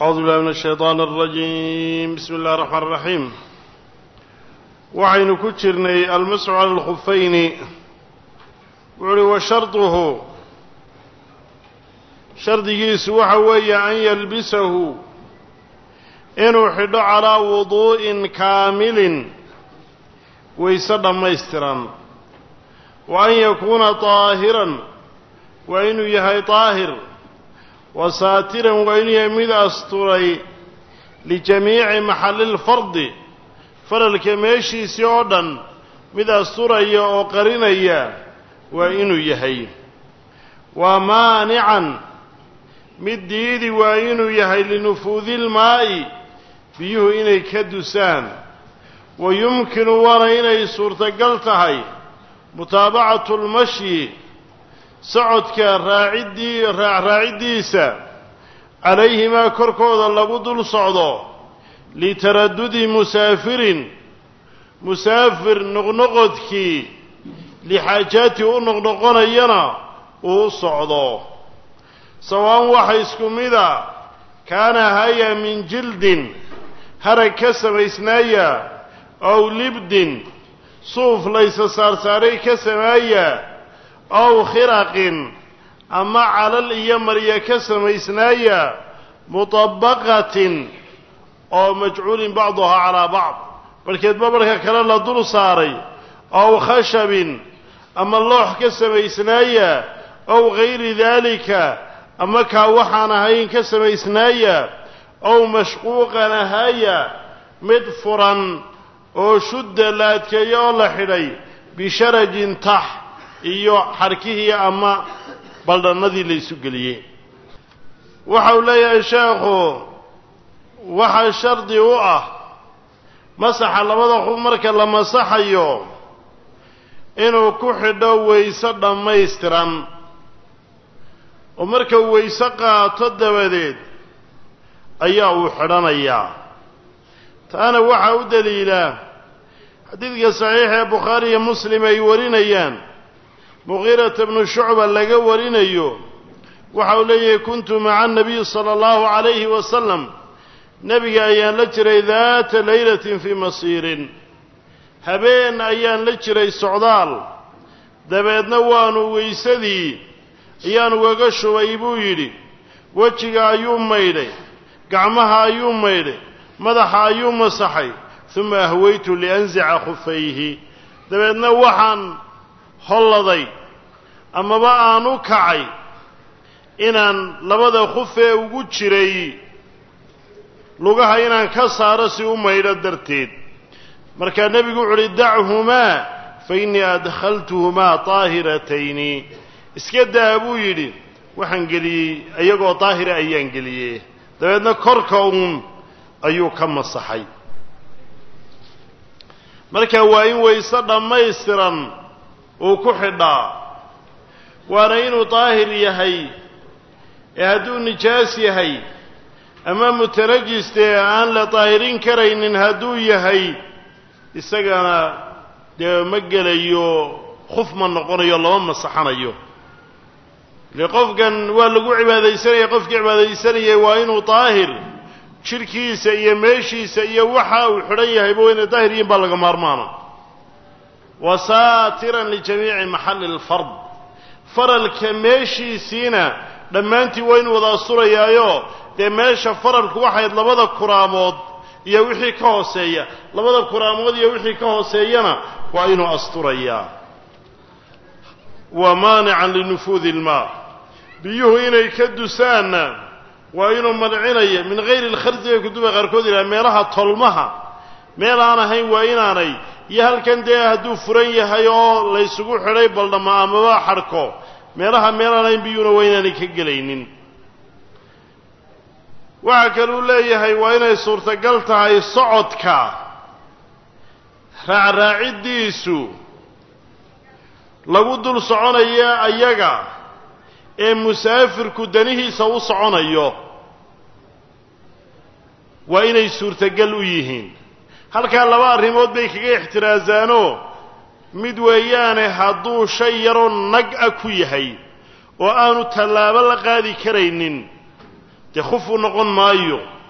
أعوذ بالله من الشيطان الرجيم بسم الله الرحمن الرحيم waxaynu ku jirnay almasxu cala alkhufayni wuxu uhi wa sharduhu shardigiisu waxa weeye an yalbisahu inuu xidho calaa wuduu'in kaamilin wayse dhammaystiran wa an yakuuna daahiran waa inuu yahay daahir wa saatiran waa inuu yahay mid asturay lijamiici maxalli lfardi faralka meeshiisii oo dhan mid asturaya oo qarinaya waa inuu yahay waa maanican mid diidi waa inuu yahay linufuudi ilmaa'i biyuhu inay ka dusaan wa yumkinu waana inay suurtagal tahay mutaabacatu lmashyi socodka raaciddii raacraaciddiisa calayhimaa korkooda lagu dul socdo litaradudi musaafirin musaafir noqnoqodkii lixaajaati u noqnoqonayana uu socdo sawaan waxa isku mida kaana haya min jildin harag ka samaysnaaya ow libdin suuf laysa saarsaaray ka samaaya ow khiraqin ama calal iyo marya ka samaysnaaya mutabaqatin oo majcuulin bacduhaa calaa bacd barhkeedba barhka kale la dul saaray ow khashabin ama loox ka samaysnaaya ow gayri daalika ama kaa waxaan ahayn ka samaysnaaya ow mashquuqan ahaya mid furan oo shudda la adkeeyo oo la xidhay bisharajin tax iyo xarkihii ama baldhannadii la isu geliyey waxa uu leeyahay sheekhu waxaa shardi u ah masaxa labada xub marka la masaxayo inuu ku xidho wayse dhammaystiran oo marka wayse qaato dabadeed ayaa uu xidhanayaa taana waxaa u daliila xadiidka saxiixa ee bukhaari iyo muslim ay warinayaan muqiirata bnu shucba laga warinayo waxa uu leeyahay kuntu maca anabiyi sala allahu calayhi wasalam nebiga ayaan la jiray daata laylatin fii masiirin habeen ayaan la jiray socdaal dabeedna waanu weysadii ayaanu gaga shubay buu yidhi wejiga ayuu maydhay gacmaha ayuu maydhay madaxa ayuu masaxay uma ahwaytu lianzica khufayhi dabeedna waxaan holladay amaba aan u kacay inaan labada khufee ugu jiray lugaha inaan ka saaro si u maydho darteed markaa nebigu wuxu uhi dachumaa fa innii adkhaltuhumaa daahiratayni iska daa buu yidhi waxaan geliyey iyagoo daahira ayaan geliyey dabeedna korka uun ayuu ka masaxay marka waa in wayse dhammaystiran uu ku xidhaa waana inuu daahir yahay ee hadduu nijaas yahay ama mutanajistee aan la daahirin karaynin hadduu yahay isagana dee ma gelayo khuf ma noqonayo lama masaxanayo ile qofkan waa lagu cibaadaysanaya qofkii cibaadaysanayay waa inuu daahir jidhkiisa iyo meeshiisa iyo waxa uu xidhan yahayba waa inay daahir yihin baa laga maarmaana wa saatiran lijamiici maxalli lfard faralka meeshiisiina dhammaantii waa inuu wada asturayaayo dee meesha faralku waxayd labada kuraamood iyo wixii ka hooseeya labada kuraamood iyo wixii ka hooseeyana waa inuu asturayaa wa maanican linufuudi ilmaa biyuhu inay ka dusaanna waa inuu mancinaya min hayri lkhardi bay kutuba qaarkood yidhaha meelaha tolmaha meel aan ahayn waa inaanay iyo halkan dee hadduu furan yahay oo laysugu xidhay baldhama amaba xadhko meelaha meel aan ahayn biyuhuna waa inaanay ka gelaynin waxaa kaluu leeyahay waa inay suurtagal tahay socodka raacraaciddiisu lagu dul soconaya ayaga ee musaafirku danihiisa u soconayo waa inay suurtagal u yihiin halkaa laba arrimood bay kaga ixtiraasaanoo mid weeyaane hadduu shay yaroo nag a ku yahay oo aanu tallaabo la qaadi karaynin dee khufuu noqon maayo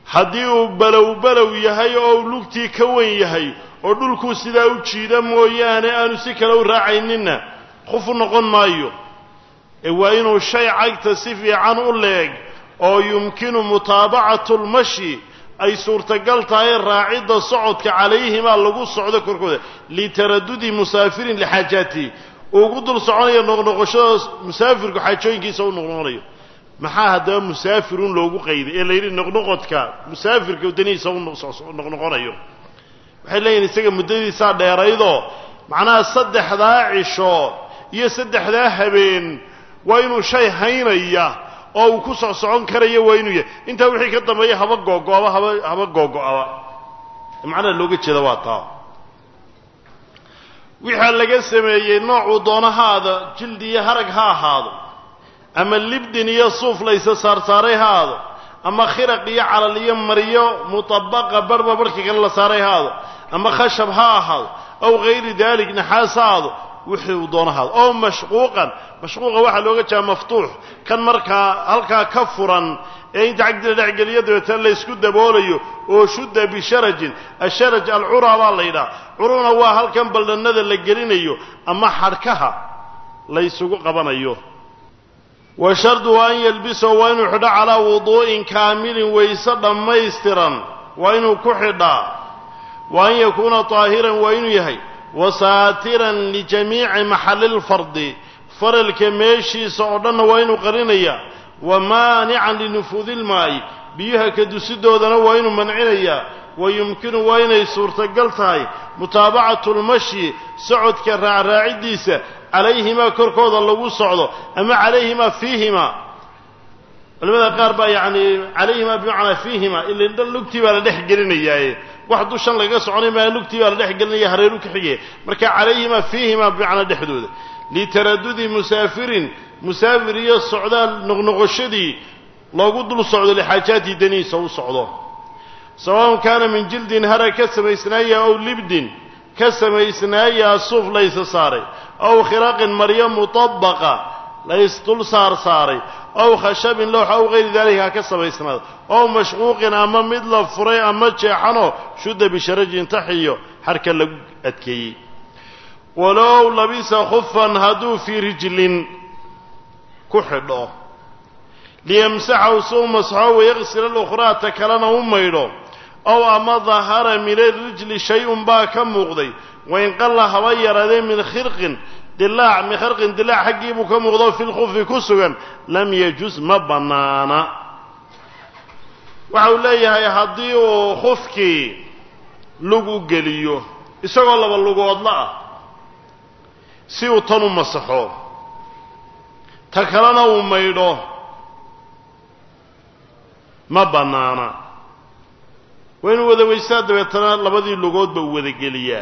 haddii uu balow balow yahay oo uu lugtii ka wen yahay oo dhulkuu sidaa u jiida mooyaane aanu si kale u raacayninna khuf u noqon maayo ee waa inuu shay cagta si fiican u leeg oo yumkinu mutaabacatu lmashi ay suurtagal tahay raacidda socodka calayhimaa lagu socdo korkooda litaradudi musaafirin lixaajaatihi ugu dul soconayo noqnoqoshada musaafirku xaajooyinkiisa u noqnoqonayo maxaa haddaba musaafirun loogu qayday ee la yidhi noqnoqodka musaafirka wadanihiisa u noqnoqonayo waxay leeyihin isaga muddadiisaa dheeraydoo macnaha saddexdaa cisho iyo saddexdaa habeen waa inuu shay haynaya oo uu ku soc socon karayo waa inuu yahay intaa wixii ka dambeeya haba googo'aba haba haba googo'aba macnaha looga jeeda waa taa wixaa laga sameeyey noocuu doono ha aado jildi iyo harag ha ahaado ama libdin iyo suuf laysa saarsaaray ha aado ama khiraq iyo calal iyo maryo mutabaqa barhba barhka kale la saaray ha aado ama khashab ha ahaado aw hayri dalik naxaas ha aado wixii uu doono ha aado ow mashquuqan mashquuqa waxaa looga jeeda maftuux kan markaa halkaa ka furan ee inta cagdila dhexgeliyo dabeetana laysku daboolayo oo shudda bisharajin asharaj alcuraa baa la yidhaha curuna waa halkan baldhannada la gelinayo ama xadhkaha laysugu qabanayo wa shardu an yalbisahu waa inuu xidho calaa wuduu'in kaamilin wayse dhammaystiran waa inuu ku xidhaa wa an yakuuna taahiran waa inuu yahay wa saatiran lijamiici maxallilfardi faralka meeshiisa oo dhanna waa inuu qarinaya wa maanican linufuudi ilmaa'i biyaha ka dusidoodana waa inuu mancinayaa wa yumkinu waa inay suurtagal tahay mutaabacatu lmashi socodka raacraaciddiisa calayhimaa korkooda lagu socdo ama calayhimaa fiihimaa culamada qaar baa yacni calayhimaa bimacnaa fiihimaa ila lugtii baa la dhex gelinayaaye wax dushan lagaga soconay maa lugtii baa la dhex gelinaya hareeru ka xigaya marka calayhimaa fiihimaa bimacnaa dhexdooda litaradudi musaafirin musaafir iyo socdaal noqnoqoshadii loogu dul socdo lixaajaatii danihiisa u socdo sawaun kaana min jildin harag ka samaysnaaya ow libdin ka samaysnaayaa suuf laysa saaray ow khiraqin maryo mutabaqa laysdul saar saaray ow khashabin lowx ow hayri daalika ha ka samaysnaada ow mashquuqin ama mid la furay ama jeexanoo shudda bisharajin taxiyo xarka lagu adkeeyey walow labisa khufan hadduu fii rijlin ku xidho liyamsaxahu si u masxo wayaqsila alukhraa ta kalena u maydho ow ama dahara min arijli shay-un baa ka muuqday wain qalla haba yaraadee min khirqin dilaac min kharqin dilaac xaggii buu ka muuqdo fi lkhufi ku sugan lam yajus ma bannaana waxa uu leeyahay haddii uu khufkii lug u geliyo isagoo laba lugoodla ah si uu tan u masaxo ta kalena uu maydho ma bannaana waa inuu wada weysaa dabeetana labadii lugoodba uu wada geliyaa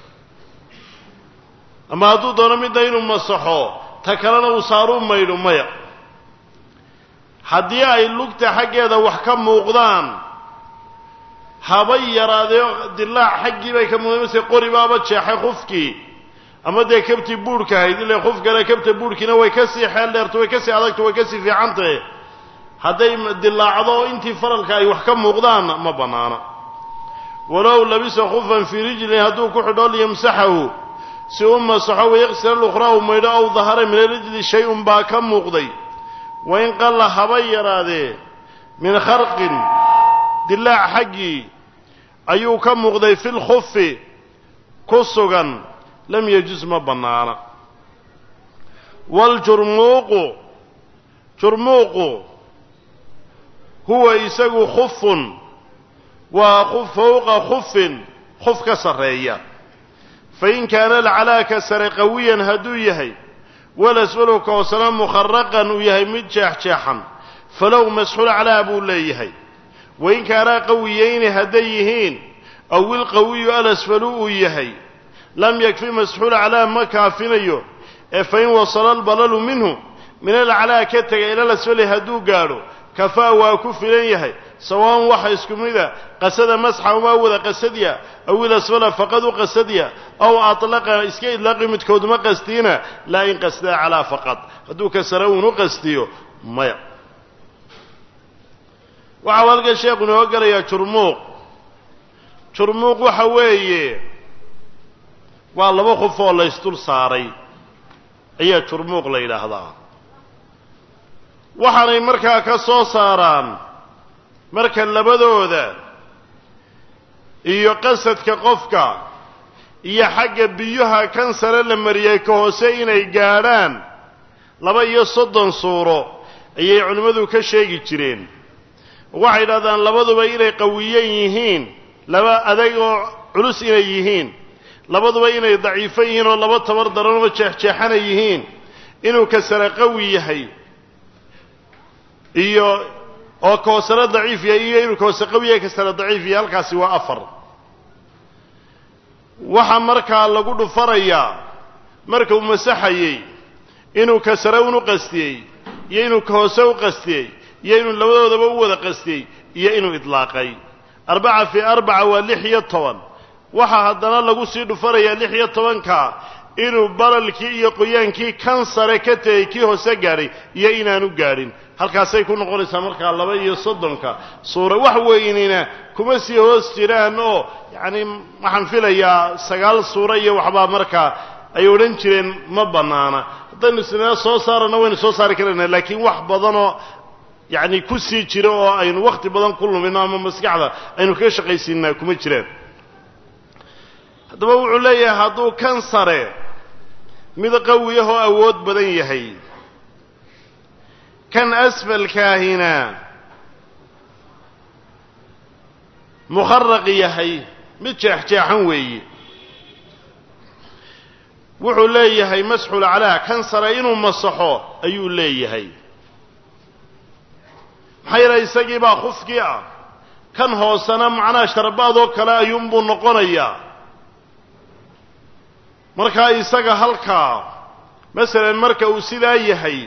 ama hadduu doono midna inuu masaxo ta kalena uu saaruu maydho maya haddii ay lugta xaggeeda wax ka muuqdaan habay yaraadee dilaac xaggii bay ka muuqdeen mase qori baaba jeexay khufkii ama dee kabtii buurhka ahayd ila khufkana kabta buurhkiina way ka sii xeel dheerto way ka sii adagto way ka sii fiicantahe hadday dilaacdo intii faralka ay wax ka muuqdaanna ma bannaana walow labisa khufan fii rijlin hadduu ku xidho liyamsaxahu si u masaxo wayaqsila lukhraa u maydho ow dahara min arijli shay-un baa ka muuqday wain qalla haba yaraadee min kharqin dilaac xaggii ayuu ka muuqday fi lkhufi ku sugan lam yajus ma bannaana waljurmuuqu jurmuuqu huwa isagu khufun waa fowqa khufin khuf ka sarreeya fain kaana alcalaaka sare qawiyan hadduu yahay walasfalu ka hoosena mukharaqan uu yahay mid jeexjeexan falow masxul calaa buu leeyahay wain kaanaa qawiyayni hadday yihiin aw ilqawiyu alasfalu uu yahay lam yakfi masxuul calaa ma kaafinayo ee fain wasala albalalu minhu min alcalaa ka tegay ila lasfali hadduu gaadho kafaa waa ku filan yahay sawaan waxa isku mida qasada masxa umaa wada qasadya aw ilasfala faqad u qasadya aw atlaqa iska idlaaqi midkooduma qastiina laa in qasdaa calaa faqad hadduu ka sare uunu qastiyo maya waxau halkan sheekhu inoo gelayaa jurmuuq jurmuuq waxa weeye waa laba qof oo la ysdul saaray ayaa jurmuuq la yidhaahdaa waxaanay markaa ka soo saaraan marka labadooda iyo qasadka qofka iyo xagga biyuha kan sare la mariyay ka hoose inay gaadhaan laba iyo soddon suuro ayay culimmadu ka sheegi jireen waxay yidhahdaan labaduba inay qawiyan yihiin laba adag oo culus inay yihiin labaduba inay daciifo yihiin oo laba tabar daran oo jeexjeexana yihiin inuu ka sare qawi yahay iyo oo ka hoosena daciif yahay iyo inuu ka hoose qawi yahay ka sare daciif yahay halkaasi waa afar waxaa markaa lagu dhufanayaa marka uu masaxayey inuu ka sare unu qastiyey iyo inuu ka hoose u qastiyey iyo inuu labadoodaba u wada qastiyey iyo inuu idlaaqay arbaca fii arbaca waa lix iyo toban waxaa haddana lagu sii dhufanayaa lix iyo tobanka inuu balalkii iyo qoyaankii kan sare ka tegey kii hoose gaadhay iyo inaanu gaadhin halkaasay ku noqonaysaa markaa laba iyo soddonka suura wax weynina kuma sii hoos jiraan oo yacni waxaan filayaa sagaal suuro iyo waxbaa markaa ay odhan jireen ma bannaana haddaynu isnaa soo saarana waynu soo saari karaynaa laakiin wax badanoo yacni ku sii jiro oo aynu wakhti badan ku lumino ama maskaxda aynu kaga shaqaysiinaa kuma jiraan haddaba wuxuu leeyahay hadduu kan sare mid qawi ah oo awood badan yahay kan asfalkaahina mukharaq yahay mid jeexjeexan weeye wuxuu leeyahay masxul calaa kan sare inuu masaxo ayuu leeyahay maxaa yeelay isagii baa khufkii ah kan hoosena macnaha sharbaadoo kale ayuunbuu noqonayaa markaa isaga halkaa masalan marka uu sidaa yahay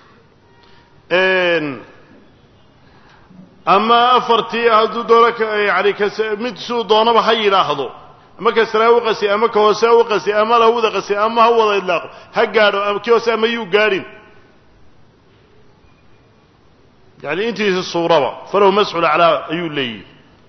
ama afartii hadduu doono yani kas mid siduu doonaba ha yidhaahdo ama ka sare ha u qasi ama ka hoose ha u qasi ama la wada qasi ama ha wada idlaaqo ha gaadho kii hoose ama yuu gaadhin yani intiisa suuraba falow masxul aclaa ayuu leeyihi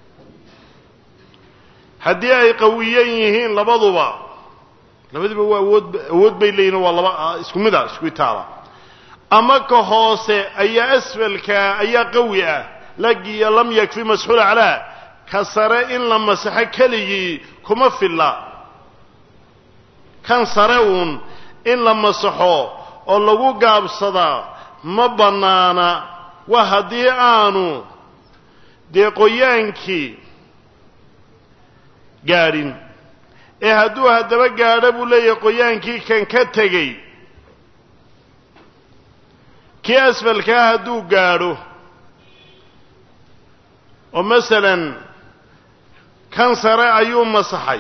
haddii ay qawiyan yihiin labaduba labadiba waa awood awood bay leeyihin waa laba isku mid a isku itaala ama ka hoose ayaa asfalkaa ayaa qawi ah lagiyo lam yakfi masxuul aclaa ka sare in la masaxo keligii kuma filla kan sare uun in la masaxo oo lagu gaabsadaa ma bannaana waa haddii aanu dee qoyaankii gaadhin ee hadduu haddaba gaadho buu leeyahay qoyaankii kan ka tegey kii asfalkaa hadduu gaadho oo masalan kan sare ayuu masaxay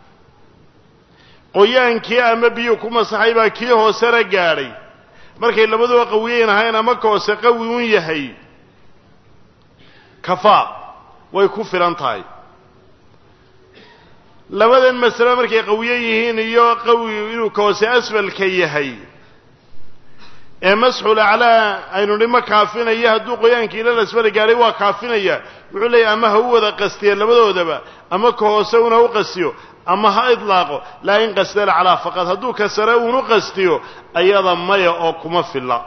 qoyaankii ama biyuu ku masaxay baa kii hoosena gaadhay markay labaduba qawiyeyn ahayn ama ka hoose qawi un yahay kafaa way ku filan tahay labadan masale markay qawiye yihiin iyo qawi inuu ka hoose asfalka yahay ee masxul aclaa aynu dhimo kaafinaya hadduu qoyaankii ilal asfala gaadhay waa kaafinaya wuxuu leeyahy ama ha u wada qastiya labadoodaba ama ka hoose una u qastiyo ama ha idlaaqo laa in qastala calaa faqad hadduu ka sare uunu qastiyo ayada maya oo kuma filla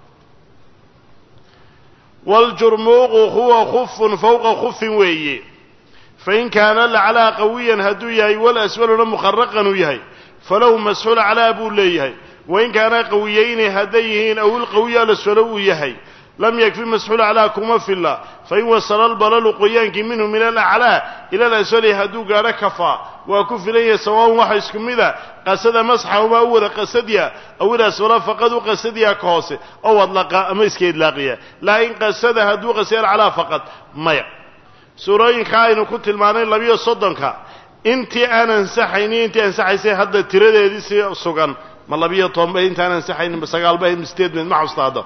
waljurmuuqu huwa khufun fawqa khufin weeye fain kaana laclaa qawiyan hadduu yahay walasfaluna mukharaqan uu yahay falahu masxul aclaa buu leeyahay wain kaana qawiyeyni hadday yihiin aw ilqawiyu alasfalo uu yahay lam yakfi masxul aclaa kuma filla fain wasala albalalu qoyaankii minhu min alaclaa ila alasfali hadduu gaadho kafaa waa ku filan yahay sawaaun waxa isku mida qasada masxahumaa u wada qasadya aw ilasfala faqad u qasadyaa ka hoose ow adlaqa ama iska idlaaqiya laa in qasada hadduu qasaya alcalaa faqad maya suurooyinka aynu ku tilmaanay labiyo soddonka intii aan ansaxaynin intii ansaxaysay hadda tiradeedii si sugan ma labiyo toban ba intaan ansaxaynin ma sagaal ba ma sideed meed ma xusta hadda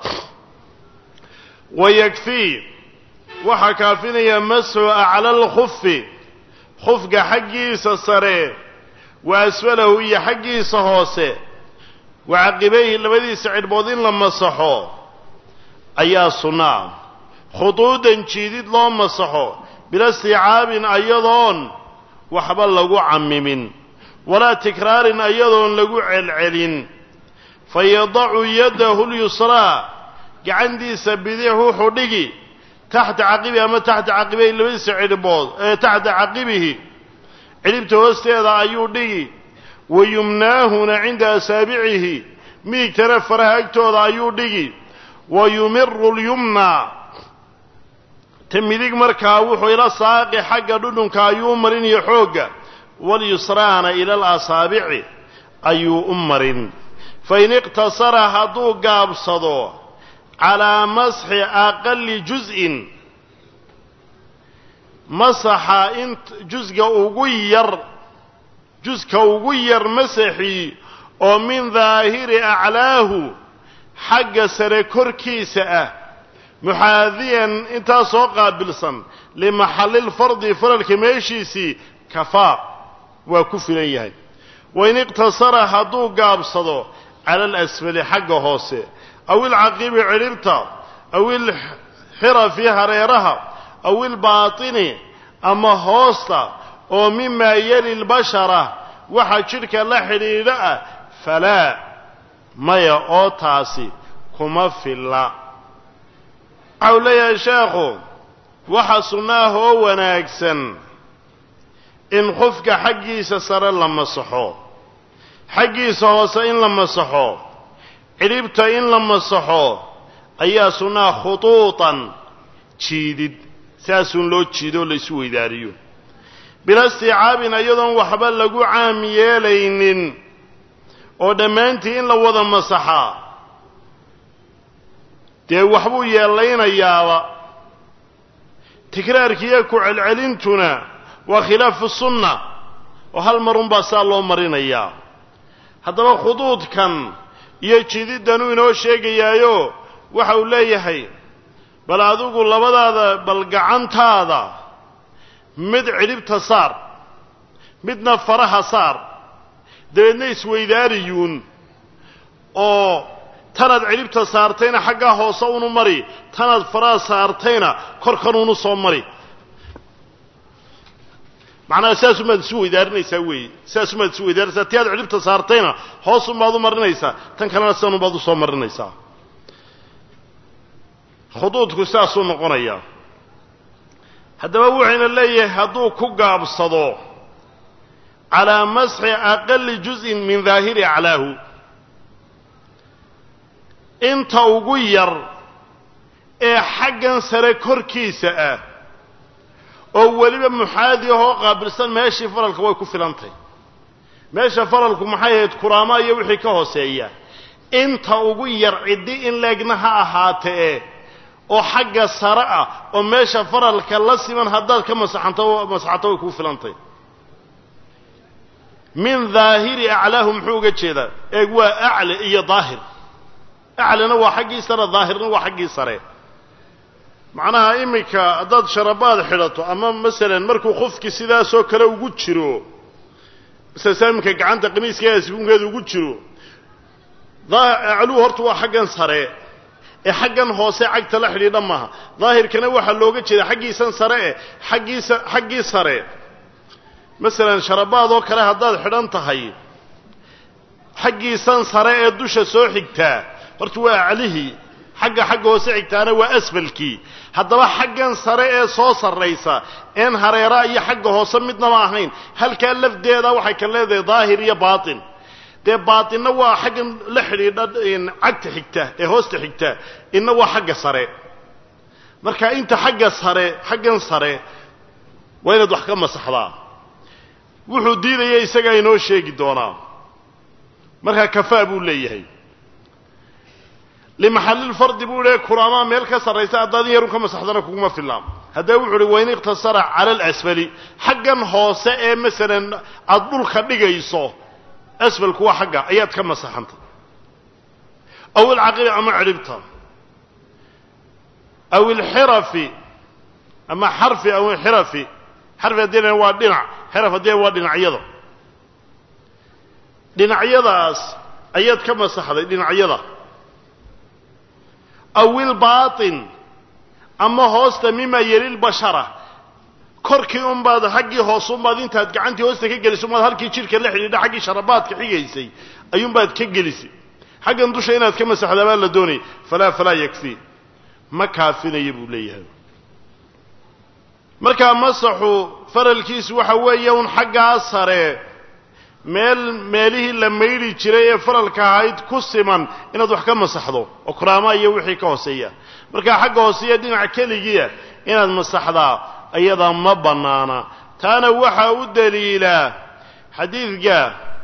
wayakfii waxaa kaafinaya masxu acla alkhufi khufka xaggiisa sare wa asfalahu iyo xaggiisa hoose wa caqibayhi labadiisa cidhbood in la masaxo ayaa sunnaa khuduudan jiidid loo masaxo bila istiicaabin ayadoon waxba lagu cammimin walaa tikraarin ayadoon lagu celcelin fa yadacu yadahu lyusraa gacantiisa bidix wuxuu dhigi taxta caqibihi ama taxta caqibihi labadiisa cidhbood ee taxta caqibihi cidhibta hoosteeda ayuu dhigi wa yumnaahuna cinda asaabicihi midigtana faraha agtooda ayuu dhigi wa yumiru lyumnaa ta midig markaa wuxuu ila saaqi xagga dhudhunka ayuu u marinayo xoogga walyusraana ila alasaabici ayuu u marin fain iqtasara hadduu gaabsado calaa masxi aqali juz'in masaxa in jusga ugu yar juska ugu yar masaxii oo min daahiri aclaahu xagga sare korkiisa ah muxaadiyan intaa soo qaabilsan limaxallilfardi faralka meeshiisii kafaa waa ku filan yahay wain iqtasara hadduu gaabsado cala alasfali xagga hoose aw ilcaqibi cidhibta aw ilxirafi hareeraha aw ilbaatini ama hoosta oo mimaa yali lbashara waxa jidhka la xidhiidha ah falaa maya oo taasi kuma filla waxa uu leeyahay sheekhu waxa sunnaah oo wanaagsan in qofka xaggiisa sare la masaxo xaggiisa hoose in la masaxo cidhibta in la masaxo ayaa sunnaha khutuutan jiidid saasun loo jiidoo laysu weydaariyo bila istiicaabin iyadoon waxba lagu caam yeelaynin oo dhammaantii in la wada masaxaa dee waxbuu yeellaynayaaba tikraarkiiyo ku celcelintuna waa khilaafu sunna oo hal marunbaa saa loo marinayaa haddaba khuduudkan iyo jididdanuu inoo sheegayaayo waxa uu leeyahay bal adigu labadaada bal gacantaada mid cidhibta saar midna faraha saar dabeedna isweydaariyuun oo tanaad cidhibta saartayna xaggaa hoose unu mari tanaad faraha saartayna korkan unu soo mari macnaha saasumaad isu weydaarinaysaa weeye saasumaad isu weydaarinaysaa ti aad cidhibta saartayna hoosunbaad u marinaysaa tan kalena sidanunbaad usoo marinaysaa khuduudku saasuu noqonayaa haddaba wuxuyna leeyahay hadduu ku gaabsado calaa masxi aqali juz'in min daahiri aclaahu inta ugu yar ee xaggan sare korkiisa ah oo weliba muxaadi ahoo qaabilsan meeshii faralka way ku filantay meesha faralku maxay ahayd kuraama iyo wixii ka hooseeya inta ugu yar ciddi in leegna ha ahaatee oo xagga sare ah oo meesha faralka la siman haddaad ka masaxanto masaxato way kuu filantay min daahiri aclaahu muxuu uga jeedaa eeg waa acle iyo daahir aclena waa xaggii sare daahirna waa xaggii sare macnaha iminka haddaad sharabaad xidhato ama masalan markuu qofki sidaasoo kale ugu jiro masalan iminka gacanta qamiiska sibunkeeda ugu jiro acluhu horta waa xaggan sare ee xaggan hoose cagta la xidhiidha maaha daahirkana waxaa looga jeeda xaggiisan sare eh xaggiisa xaggii sare masalan sharabaad oo kale haddaad xidhan tahay xaggiisan sare ee dusha soo xigtaa horta waa aclihii xagga xagga hoose xigtaana waa asfalkii haddaba xaggan sare ee soo sarraysa een hareeraa iyo xagga hoose midnaba ahayn halkaa lafdeeda waxay ka leedahay daahir iyo baatin dee baatinna waa xaggan la xidhiidha cagta xigta ee hoosta xigta inna waa xagga sare marka inta xagga sare xaggan sare waa inaad wax ka masaxdaa wuxuu diidaya isagaa inoo sheegi doonaa markaa kafaa buu leeyahay limaxallilfardi buu idhi kuraamaa meel ka sarraysa haddaad in yarun ka masaxdana kuguma fillaan haddaba wuxu uhi wain iqtasara cala alasfali xaggan hoose ee masalan aada dhulka dhigayso asfalku waa xagga ayaad ka masaxantay aw ilcaqibi ama cidhibta aw ilxirafi ama xarfi aw ilxirafi xarfi haddii waa dhinac xiraf haddii waa dhinacyada dhinacyadaas ayaad ka masaxday dhinacyada aw ilbaatin ama hoosta mima yelilbashara korkii unbaad xaggii hoos unbaad intaad gacantii hoosta ka gelisay unbaad halkii jidhka la xidhiidha xaggii sharabaadka xigaysay ayuunbaad ka gelisay xaggan dusha inaad ka masaxdaa baa la doonayay falaa falaa yakfii ma kaafinaya buu leeyahay markaa masaxu faralkiisu waxa weeye un xaggaa sare meel meelihii la maydhi jiray ee faralka ahayd ku siman inaad wax ka masaxdo oo kuraama iyo wixii ka hooseeya markaa xagga hooseeya dhinaca keligiia inaad masaxdaa ayadaa ma bannaana taana waxaa u daliilaa xadiidka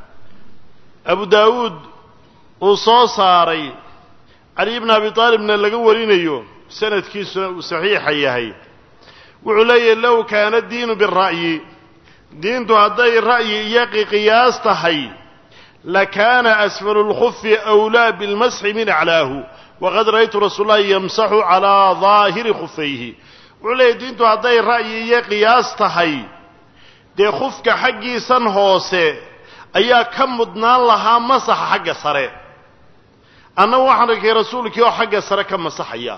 abu daawuud uu soo saaray cali bni abi taalibna laga warinayo sanadkiisuna uu saxiixa yahay wuxuu leeyahy low kaana diinu bira'yi diintu hadday ra'yi iyo qiyaas tahay lakaana asfalu lkhufi awlaa bilmasxi min aclaahu waqad ra'aytu rasuul llahi yamsaxu calaa daahiri khufayhi wuxuu leeyahy diintu hadday ra'yi iyo qiyaas tahay dee khufka xaggiisan hoose ayaa ka mudnaan lahaa masaxa xagga sare annagu waxaan arkay rasuulkii oo xagga sare ka masaxaya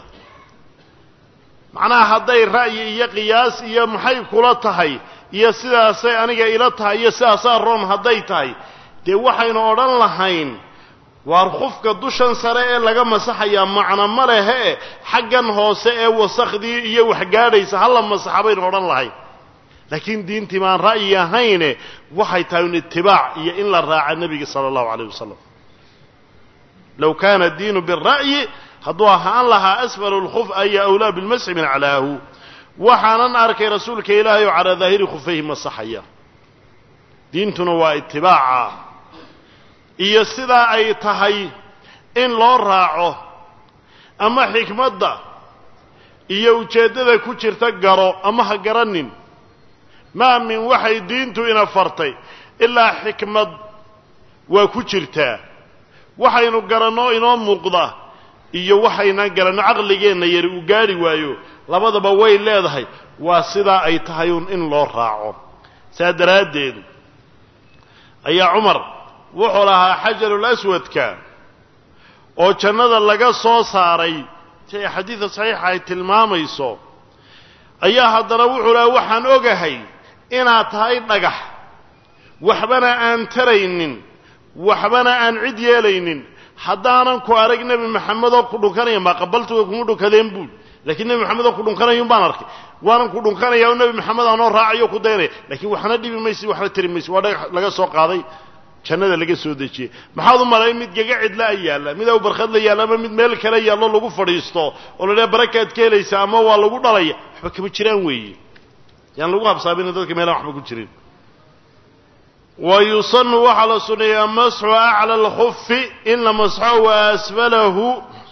macnaha hadday ra'yi iyo qiyaas iyo maxay kula tahay iyo sidaasay aniga ila tahay iyo sidaasaa roon hadday tahay dee waxaynu odhan lahayn waar khufka dushan sare ee laga masaxayaa macno ma lehe xaggan hoose ee wasakhdii iyo waxgaadhaysa hala masaxa baynu odhan lahayn laakiin diintii maan ra'yi ahayne waxay tahay un itibaac iyo in la raaca nebiga sala allahu calayh wasalam low kaana diinu bira'yi hadduu ahaan lahaa asfalu lkhuf aya awlaa bilmasxi min aclaahu waxaanan arkay rasuulka ilaahay oo calaa daahiri khufayhi masaxaya diintuna waa itibaaca iyo sidaa ay tahay in loo raaco ama xikmadda iyo ujeeddada ku jirta garo ama ha garanin maa min waxay diintu ina fartay ilaa xikmad waa ku jirtaa waxaynu garanno inoo muuqda iyo waxaynaan garanno caqligeenna yari uu gaadhi waayo labadaba way leedahay waa sidaa ay tahay un in loo raaco saa daraaddeed ayaa cumar wuxuu lahaa xajarul aswadka oo jannada laga soo saaray si ay xadiida saxiixa ay tilmaamayso ayaa haddana wuxuu lahaa waxaan ogahay inaad tahay dhagax waxbana aan taraynin waxbana aan cid yeelaynin haddaanan ku arag nebi maxamed oo ku dhunkanaya maa qabaltuga kuma dhunkadeen buul lakiin nebi maxamed oo ku dhunkanayun baan arkay waanan ku dhunkanaya oo nebi maxamed aanoo raacayo ku daynaya lakiin waxna dhibi maysi waxna tari maysi waa dhagax laga soo qaaday jannada laga soo dejiyey maxaad u malay mid gaga cidla a yaalla mid aw barkhad la yaalla ama mid meel kale yaallo lagu fadhiisto oo la dhaha barakaad ka helaysa ama waa lagu dhalaya waxba kama jiraan weeye yaan lagu habsaamina dadka meelaan waxba ku jirin wa yusanu waxaa la sunneeyaa masxu acla alkhufi in la masxo wa asfalahu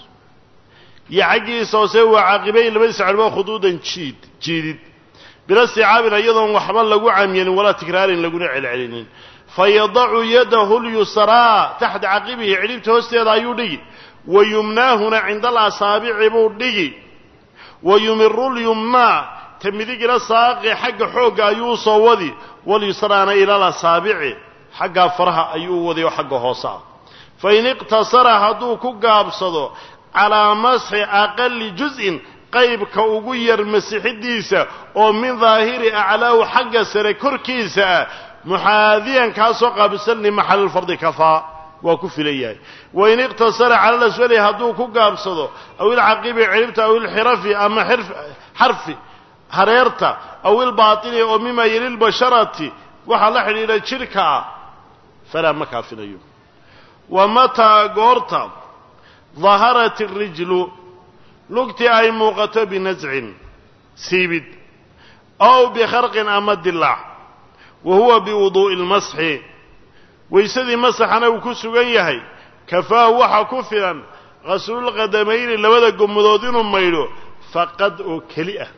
iyo xaggiisa hoose waa caaqibayn labadiisa cadhbo khuduudan jiid jiidid bila isticaabin iyadoon waxba lagu camyanin walaa tikraarin laguna celcelinin fayadacu yadahu lyusraa taxta caqibihi cidhibta hoosteeda ayuu dhigi wa yumnaahuna cinda alasaabici buu dhigi wa yumiru lyumnaa ta midigila saaqi xagga xoogga ayuu usoo wadi walyusraana ila lasaabici xaggaa faraha ayuu u wadi oo xagga hoose ah fain iqtasara hadduu ku gaabsado calaa masxi aqali juz'in qaybka ugu yar masixidiisa oo min daahiri aclaahu xagga sare korkiisa ah muxaadiyan kaasoo qaabisan limaxali lfardi kafaa waa ku filan yahay wain iqtasara cala laswali hadduu ku gaabsado aw ilcaqibi ciribta aw ilxirafi ama xarfi hareerta aw ilbaatini oo mima yelilbasharati waxaa la xidhiidha jidhka ah falaa ma kaafinayo wa mataa goorta daharat irijlu lugtii ay muuqato binascin siibid ow bikharqin ama dilaac wa huwa biwuduu'i lmasxi waysadii masaxana uu ku sugan yahay kafaahu waxaa ku filan qaslulqadamayni labada gommadood inuu maydho faqad oo keli ah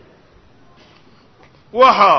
waxaa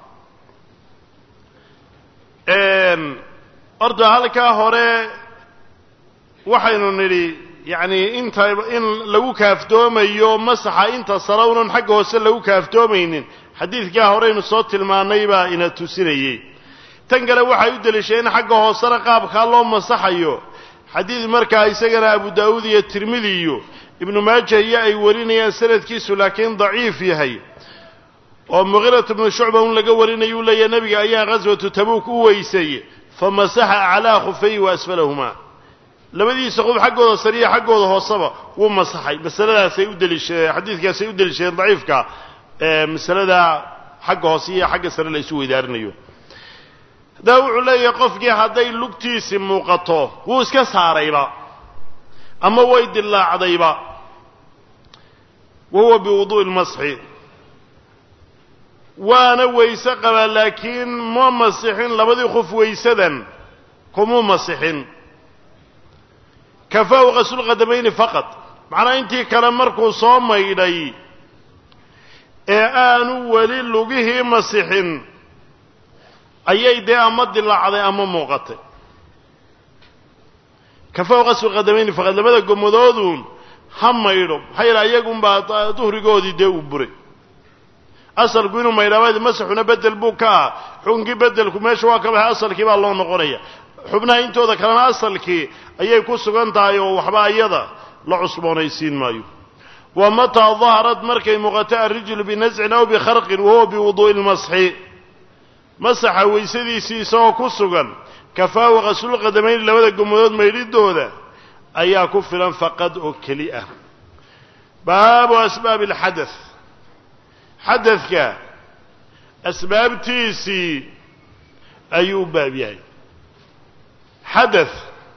horta halkaa hore waxaynu nidhi yacni inta in lagu kaaftoomayo masaxa inta sare unan xagga hoose lagu kaaftoomaynin xadiidkaa horeynu soo tilmaannay baa ina tusinayey tan kale waxay u deliisheen in xagga hoosena qaabkaa loo masaxayo xadiid markaa isagana abu daa'uud iyo tirmidi iyo ibnu maaja iyo ay warinayaan sanadkiisu laakiin daciif yahay oo muqirat bnu shucba un laga warinaya u leeyahay nebiga ayaa ghaswatu tabuuk u weysay fa masaxa aclaa khufayhi wa asfalahumaa labadiisa qof xaggooda sariya xaggooda hooseba wuu masaxay masaladaasay u deliishadeen xadiidkaasay u deliishadeen daciifka masalada xagga hoose iyo xagga sare la isu weydaarinayo haddaba wuxuu leeyahay qofkii hadday lugtiisi muuqato wuu iska saarayba ama way dillaacdayba wa huwa biwuduu'i lmasxi waana weyse qabaa laakiin ma masixin labadii qof weysadan kumuu masixin kafaahu qasulqadamayni faqad macnaa intii kale markuu soo maydhay ee aanu weli lugihii masixin ayay dee ama dilaacday ama muuqatay kafaahu qasulqadamayni faqad labada gomadooduun ha maydho maxaa yidhaha iyagunbaa duhrigoodii dee uu buray asalku inuu maydhaabadi masaxuna bedel buu ka ah xukunkii bedelku meesha waa ka baxay asalkii baa loo noqonaya xubnaha intooda kalena asalkii ayay ku sugan tahay oo waxba iyada la cusboonaysiin maayo wa mataa daharad markay muuqato alrijlu binascin aw bikharqin wahuwa biwuduu'i lmasxi masaxa weysadiisii isagoo ku sugan kafaahu qasulqadamayni labada gomadood maydhidooda ayaa ku filan faqad oo keli ah baabu asbaabi alxadath xadadka asbaabtiisii ayuu u baab yahay xadath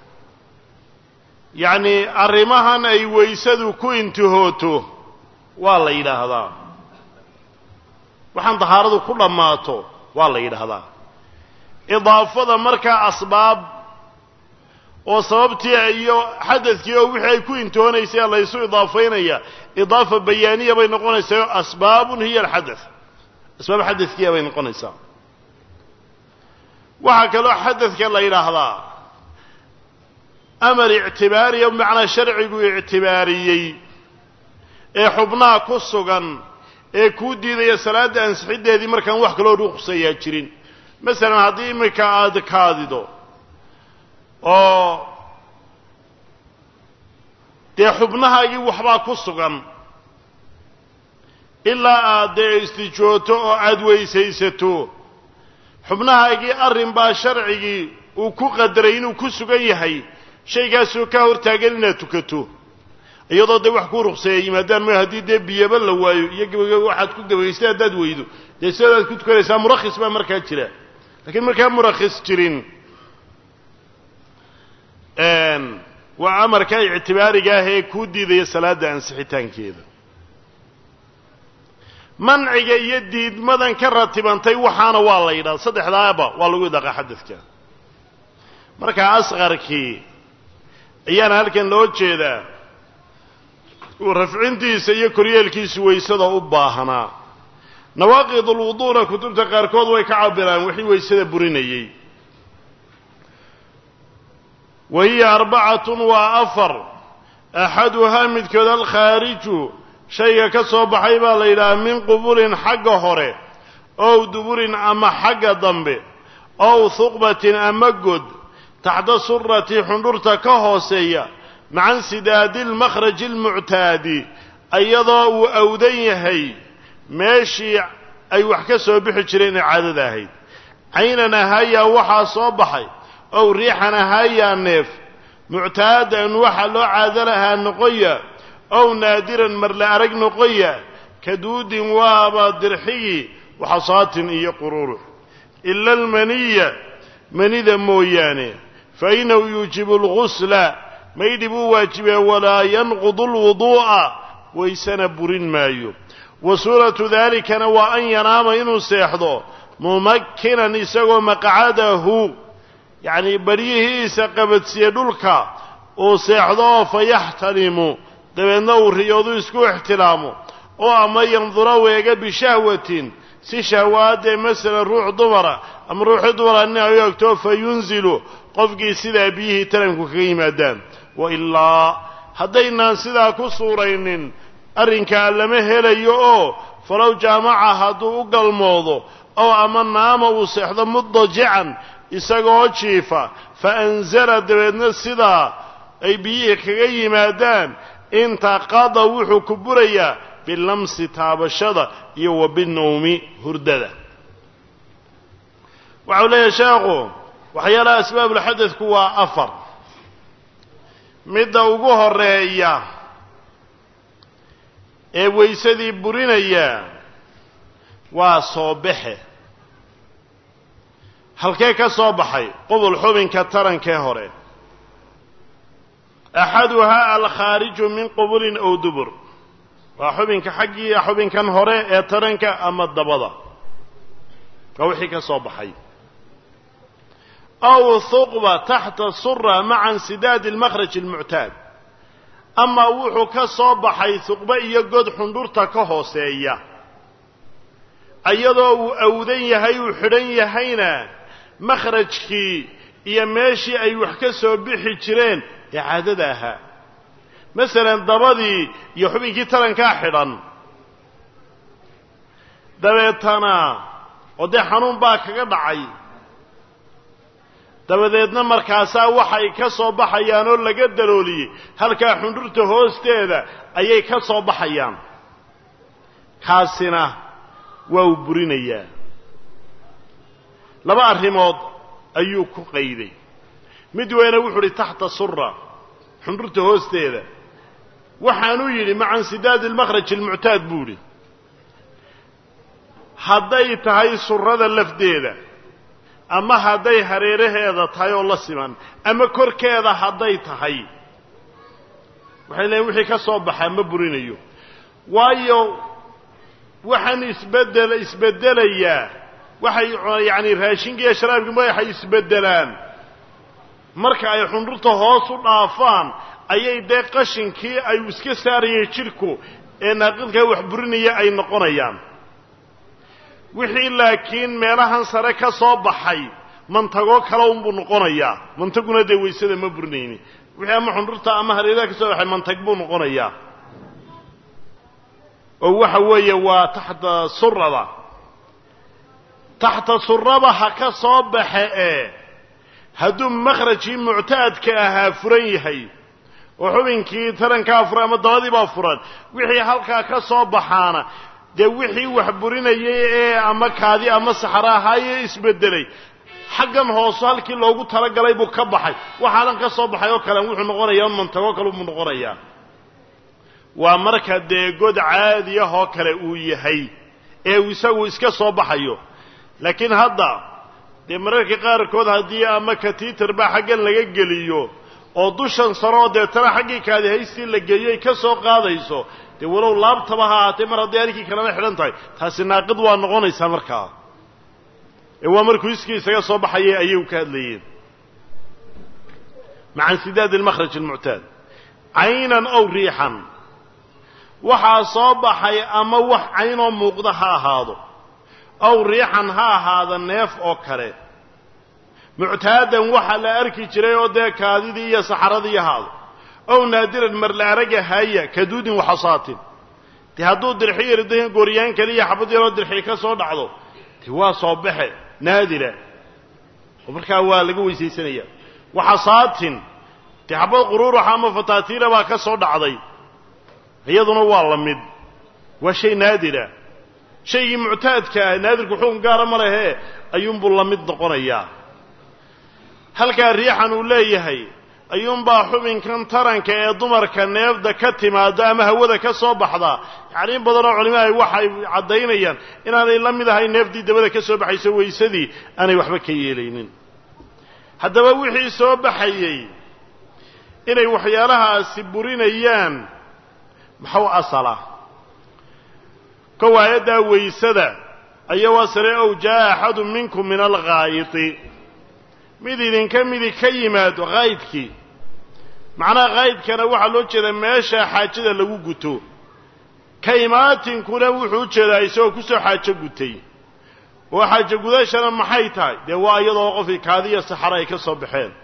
yacnii arrimahan ay weysadu ku intihooto waa la yidhaahdaa waxaan dahaaradu ku dhammaato waa la yidhaahdaa idaafada markaa asbaab oo sababtii iyo xadadkii oo wixii ay ku intihoonaysay laysu idaafaynaya idaafa bayaaniya bay noqonaysaa asbaabun hiya alxadath asbaab xadadkiya bay noqonaysaa waxaa kaloo xadadka la yidhaahdaa amar ictibaariya bimacnaa sharcigu ictibaariyey ee xubnaha ku sugan ee kuu diidaya salaadda ansixiddeedii markaan wax kaloo ruqsayaa jirin masalan haddii iminka aada kaadido oo dee xubnahaagii waxbaa ku sugan ilaa aad dee istijooto oo aada weysaysato xubnahaagii arrin baa sharcigii uu ku qadaray inuu ku sugan yahay shaygaasoo ka hortaagan inaad tukato iyadoo dee wax kuu ruqseeya yimaadaan ma haddii dee biyaba la waayo iyo gabagaba waxaad ku gabagaystay haddaad weydo dee sidaadaad ku tukanaysaa murakhis baa markaa jira lakiin markaa murakhis jirin waa amarka ictibaariga ah ee kuu diidaya salaadda ansixitaankeeda manciga iyo diidmadan ka ratibantay waxaana waa la yidhaha saddexdaaba waa lagu idaqaa xadadka markaa asqarkii ayaana halkan loo jeedaa rafcintiisa iyo koryeelkiisu weysada u baahanaa nawaaqid ulwuduuna kutubta qaarkood way ka cabiraan wixii weysada burinayey wa hiya arbacatun waa afar axaduhaa midkood alkhaariju shayga ka soo baxay baa la yidhaha min qubulin xagga hore ow duburin ama xagga dambe ow huqbatin ama god taxta surati xundhurta ka hooseeya maca insidaadi lmakhraji almuctaadi iyadoo uu awdan yahay meeshii ay wax ka soo bixi jireen ee caadada ahayd caynan ahaayaa waxaa soo baxay ow riixan ahaayaa neef muctaadan waxa loo caado lahaa noqoya ow naadiran marla arag noqoya kaduudin waaba dirxigii waxasaatin iyo qururux ila almaniya manida mooyaane fa inahu yuujibu algusla maydhi buu waajibee walaa yanqudu alwuduu'a waysana burin maayo wa suuratu daalikana waa an yanaama inuu seexdo mumakkinan isagoo maqcadahu yacnii baryihiisa qabadsiye dhulka uu seexdo oo fa yaxtanimu dabeedna uu riyoodu isku ixtilaamo oo ama yandura weega bishahwatin si shahwaadee masalan ruux dumara ama ruuxii dumara nin ay u egto fa yunzilu qofkii sidaa biyihii taranku kaga yimaadaan wa ilaa haddaynaan sidaa ku suuraynin arrinkaa lama helayo oo falow jaamaca hadduu u galmoodo oo ama naama uu seexdo mudajican isagoo jiifa fa anzala dabeedna sidaa ay biyihii kaga yimaadaan intaqada wuxuu ku burayaa bilamsi taabashada iyo wa binowmi hurdada waxau leeyahay sheekhu waxyaalaha asbaabulxadadku waa afar midda ugu horeeya ee weysadii burinaya waa soo baxe halkee ka soo baxay qubul xubinka tarankee hore axaduhaa alkhaariju min qubulin ow dubur waa xubinka xaggii xubinkan hore ee taranka ama dabada waa wixii ka soo baxay aw huqba taxta sura maca insidaadi almakhraj almuctaad ama wuxuu ka soo baxay huqba iyo god xundhurta ka hooseeya iyadoo uu awdan yahay uu xidhan yahayna makhrajkii iyo meeshii ay wax ka soo bixi jireen ee caadada ahaa masalan dabadii iyo xubinkii tarankaa xidhan dabeetana oo dee xanuun baa kaga dhacay dabadeedna markaasaa waxay ka soo baxayaan oo laga dalooliyey halkaa xundhurta hoosteeda ayay ka soo baxayaan kaasina waa uu burinayaa laba arrimood ayuu ku qayday mid weyne wuxuu uhi taxta sura xundhurta hoosteeda waxaanuu yidhi maca insidaadi almakhraj almuctaad buu idhi hadday tahay surada lafdeeda ama hadday hareeraheeda tahay oo la siman ama korkeeda hadday tahay waxay leeyiin wixii ka soo baxaa ma burinayo waayo waxaan isbedel isbeddelayaa waxay yacani raashinka iyo sharaabkii waxay isbeddelaan marka ay xundhurta hoos u dhaafaan ayay dee qashinkii ay iska saarayeen jidhku ee naaqidkaa wax burinaya ay noqonayaan wixii laakiin meelahan sare ka soo baxay mantagoo kale unbuu noqonayaa mantaguna dee waysada ma burinayni wixii ama xundhurta ama hareeraha ka soo baxay mantag buu noqonayaa oo waxa weeye waa taxta surada taxta suraba ha ka soo baxe ee hadduu makhrajkii muctaadka ahaa furan yahay oo xubinkii tarankaa furan ama dabadii baa furan wixii halkaa ka soo baxaana dee wixii wax burinayay ee ama kaadi ama saxaro ahaaye isbedelay xaggan hooso halkii loogu talagalay buu ka baxay waxaadan ka soo baxay oo kalen wuxuu noqonayaa un mantagoo kale buu noqonayaa waa marka dee god caadi ah oo kale uu yahay ee uu isagu iska soo baxayo laakiin hadda dee mararka qaarkood haddii ama katiitar baa xaggan laga geliyo oo dushan sare oo deetana xaggii kaadi haystii la geeyay ka soo qaadayso dee walow laabtaba ha ahaatee mar hadday halkii kalena xidhan tahay taasi naaqid waa noqonaysaa markaa ee waa markuu iskii isaga soo baxayay ayay ka hadlayeen maca insidaadi almakhraj almuctaad caynan ow riixan waxaa soo baxay ama wax caynoo muuqda ha ahaado ow riixan ha ahaada neef oo kale muctaadan waxa la arki jiray oo dee kaadidii iyo saxaradii ahaado ow naadiran marla araga haya kaduudin waxasaatin dee hadduu dirxi yarda gooryaan kaliya xabad yaroo dirxi ka soo dhacdo de waa soo baxe naadira oo markaa waa laga weysaysanaya waxasaatin dee xabad quruuraxa ama fataatiila baa ka soo dhacday iyaduna waa la mid waa shay naadira shaygii muctaadka ah naadirku xukun gaara ma lehe ayuunbuu la mid noqonayaa halkaa riixan uu leeyahay ayuunbaa xubinkan taranka ee dumarka neefda ka timaada ama hawada ka soo baxda yacni in badanoo culimaha waxay caddaynayaan inaanay la mid ahay neefdii dabada ka soo baxayso waysadii aanay waxba ka yeelaynin haddaba wixii soo baxayey inay waxyaalahaasi burinayaan maxuu asala kow aayaddaa waysada ayaa waa sare ow jaa axadu minkum min alghaayiti mid idinka midi ka yimaado haydkii macnaha haydkana waxaa loo jeedaa meesha xaajada lagu guto ka imaatinkuna wuxuu u jeedaa isagoo kusoo xaajo gutay oo xaajo gudashana maxay tahay dee waa iyadoo qofkii kaadiya saxara ay ka soo baxeen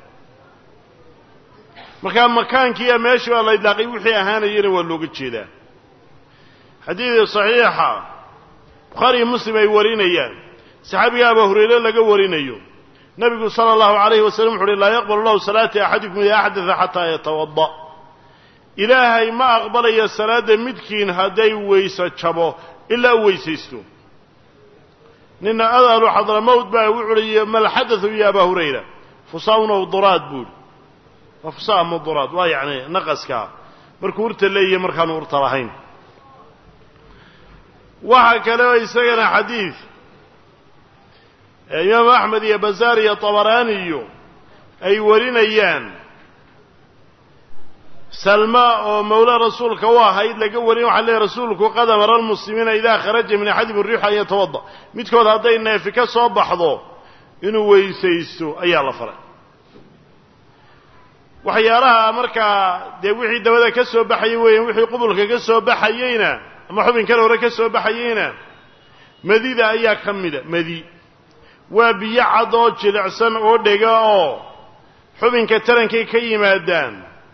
markaa makaankiiya meeshii baa la idlaaqay wixii ahaanayana waa looga jeedaa xadiidii saxiixa bukhaari iyo muslim ay warinayaan saxaabiga abaa hurayre laga warinayo nabigu sala allahu alayhi wasalam wuxu uhi laa yaqbal allahu salaata axadikum idaa axdaa xataa yatawada ilaahay ma aqbalayo salaadda midkiin hadday weyse jabo ilaa u weysaysto nina adalu xadramowt baa wuxu uhi malxadathu ya abaa hurayra fusaun ow duraad buuhi waa fusa ama duraad waa yacni naqaskaa markuu urta leeyahay markaanu urta lahayn waxaa kale oo isagana xadiid imaamu axmed iyo bazaar iyo tabaraani iyo ay warinayaan salma oo mawla rasuulka u ahayd laga warin waxaa leeyahy rasuulku qad amara almuslimiina idaa kharaja min axadihim riixu an yatawada midkood hadday neefi ka soo baxdo inuu weysaysto ayaa la faray waxyaalaha markaa dee wixii dabada ka soo baxayay weeyaan wixii qubulka ka soo baxayeyna ama xubinkan hore ka soo baxayeyna madida ayaa ka mida madi waa biyo cad oo jilicsan oo dhega oo xubinka tarankay ka yimaadaan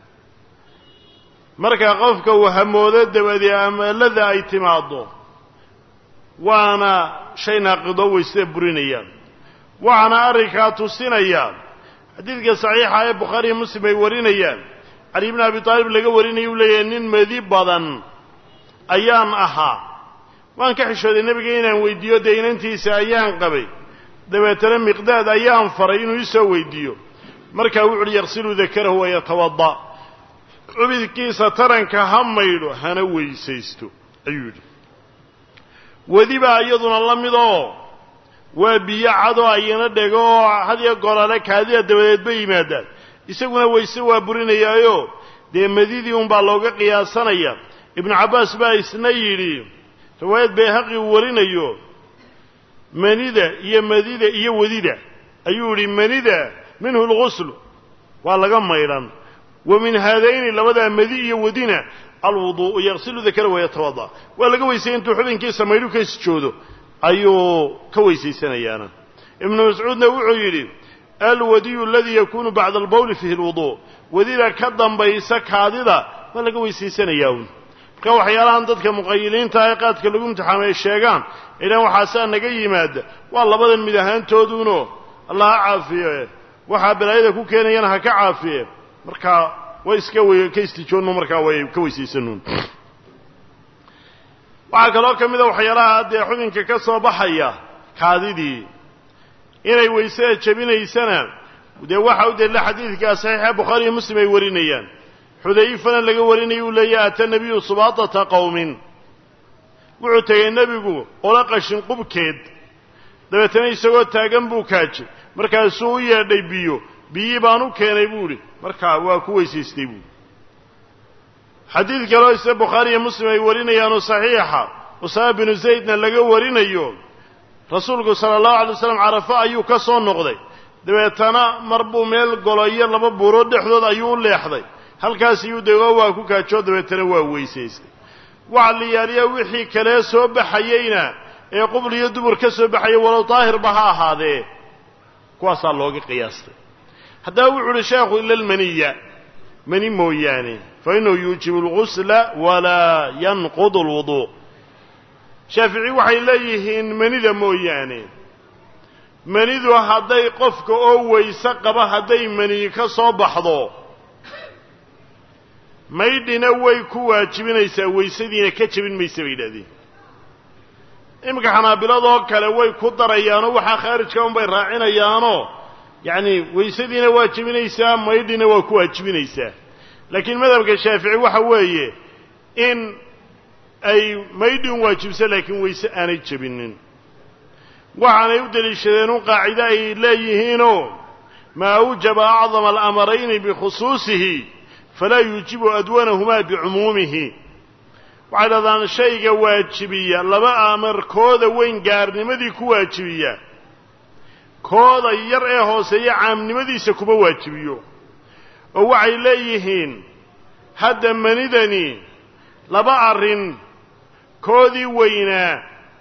markaa qofka uu hamoodo dabadee amalada ay timaaddo waana shay naaqido weysada burinayaan waxaana arrinkaa tusinaya xadiidka saxiixa ee bukhaariiyo muslim ay warinayaan cali bni abi taalib laga warinaya uu leeyahay nin madi badan ayaan ahaa waan ka xishooday nebiga inaan weydiiyo dee inantiisa ayaan qabay dabeetana miqdaad ayaan faray inuu isoo weydiiyo markaa wuxu uhi yaqsilu dakarahu wayatawada cubidkiisa taranka ha maydho hana weysaysto ayuu yidhi wedi baa iyaduna la mid oo waa biyo cadoo ayana dhego oo hadiyo golale kaadida dabadeed bay yimaadaan isaguna weyse waa burinayaayo dee madidii unbaa looga qiyaasanaya ibnu cabbaas baa isna yidhi riwaayad bayhaqi uu warinayo manida iyo madida iyo wedida ayuu yidhi manida minhu lguslu waa laga maydhan wa min haadayni labadaa madi iyo wadina alwuduu'u yaqsilu dakara wayatawada waa laga weysayay intuu xubinkiisa maydhu ka isjoodo ayuu ka weysaysanayaana ibnu mascuudna wuxuu yidhi alwadiyu aladii yakunu bacda albawli fiihi lwuduu wadida ka dambaysa kaadida waa laga weysaysanayaa un marka waxyaalahan dadka muqayiliinta ee qaadka lagu imtixaamay ay sheegaan ilaan waxaasaa naga yimaada waa labadan mid ahaantooduno allah ha caafiye waxaa balaayada ku keenayana ha ka caafiye markaa way iska w ka istijoonno markaa way ka weysaysanuun waxaa kaloo ka mida waxyaalaha dee xubinka ka soo baxaya kaadidii inay weysada jebinaysana dee waxa u daliila xadiidkaa saxiixa bukhaariiyo muslim ay warinayaan xudayfana laga warinaya uu leeyahy ata nebiyu subaatata qowmin wuxuu tegay nebigu ola qashin qubkeed dabeetana isagoo taagan buu kaajay markaasuu u yeedhay biyo biyii baan u keenay buu idhi markaa waa ku weysaystay buui xadiid kaloo isla bukhaari iyo muslim ay warinayaanoo saxiixa usaama binu zaydna laga warinayo rasuulku sala allahu alay waslam carafo ayuu ka soo noqday dabeetana mar buu meel golo iyo laba buurood dhexdood ayuu u leexday halkaas iyuu dego waa ku kaajoo dabeetana waa weysaystay waxa la yaaliya wixii kalee soo baxayeyna ee qubl iyo dubur ka soo baxaya walow daahirba ha ahaadee kuwaasaa looga qiyaastay haddaba wuxu uhi sheekhu ila almaniya mani mooyaane fa innahu yuujibu algusla walaa yanqudu alwuduu shaafici waxay leeyihiin manida mooyaane manidu hadday qofka oo weyse qaba hadday mani ka soo baxdo maydhina way ku waajibinaysaa weysadiina ka jebin maysa bay yidhahdeen iminka xanaabiladoo kale way ku darayaanoo waxaa khaarijka unbay raacinayaanoo yacni weysadiina waa jebinaysaa maydhina waa ku waajibinaysaa laakiin madhabka shaafici waxa weeye in ay maydhin waajibsa laakiin weyse aanay jebinin waxaanay u deliishadeen un qaacido ay leeyihiinoo maa awjaba acdama alamarayni bikhusuusihi falaa yuujibu adwanahumaa bicumuumihi waxay dhahdaan shayga waajibiya laba amar kooda weyn gaarnimadii ku waajibiya kooda yar ee hooseeya caamnimadiisa kuma waajibiyo oo waxay leeyihiin hadda manidani laba arrin koodii weynaa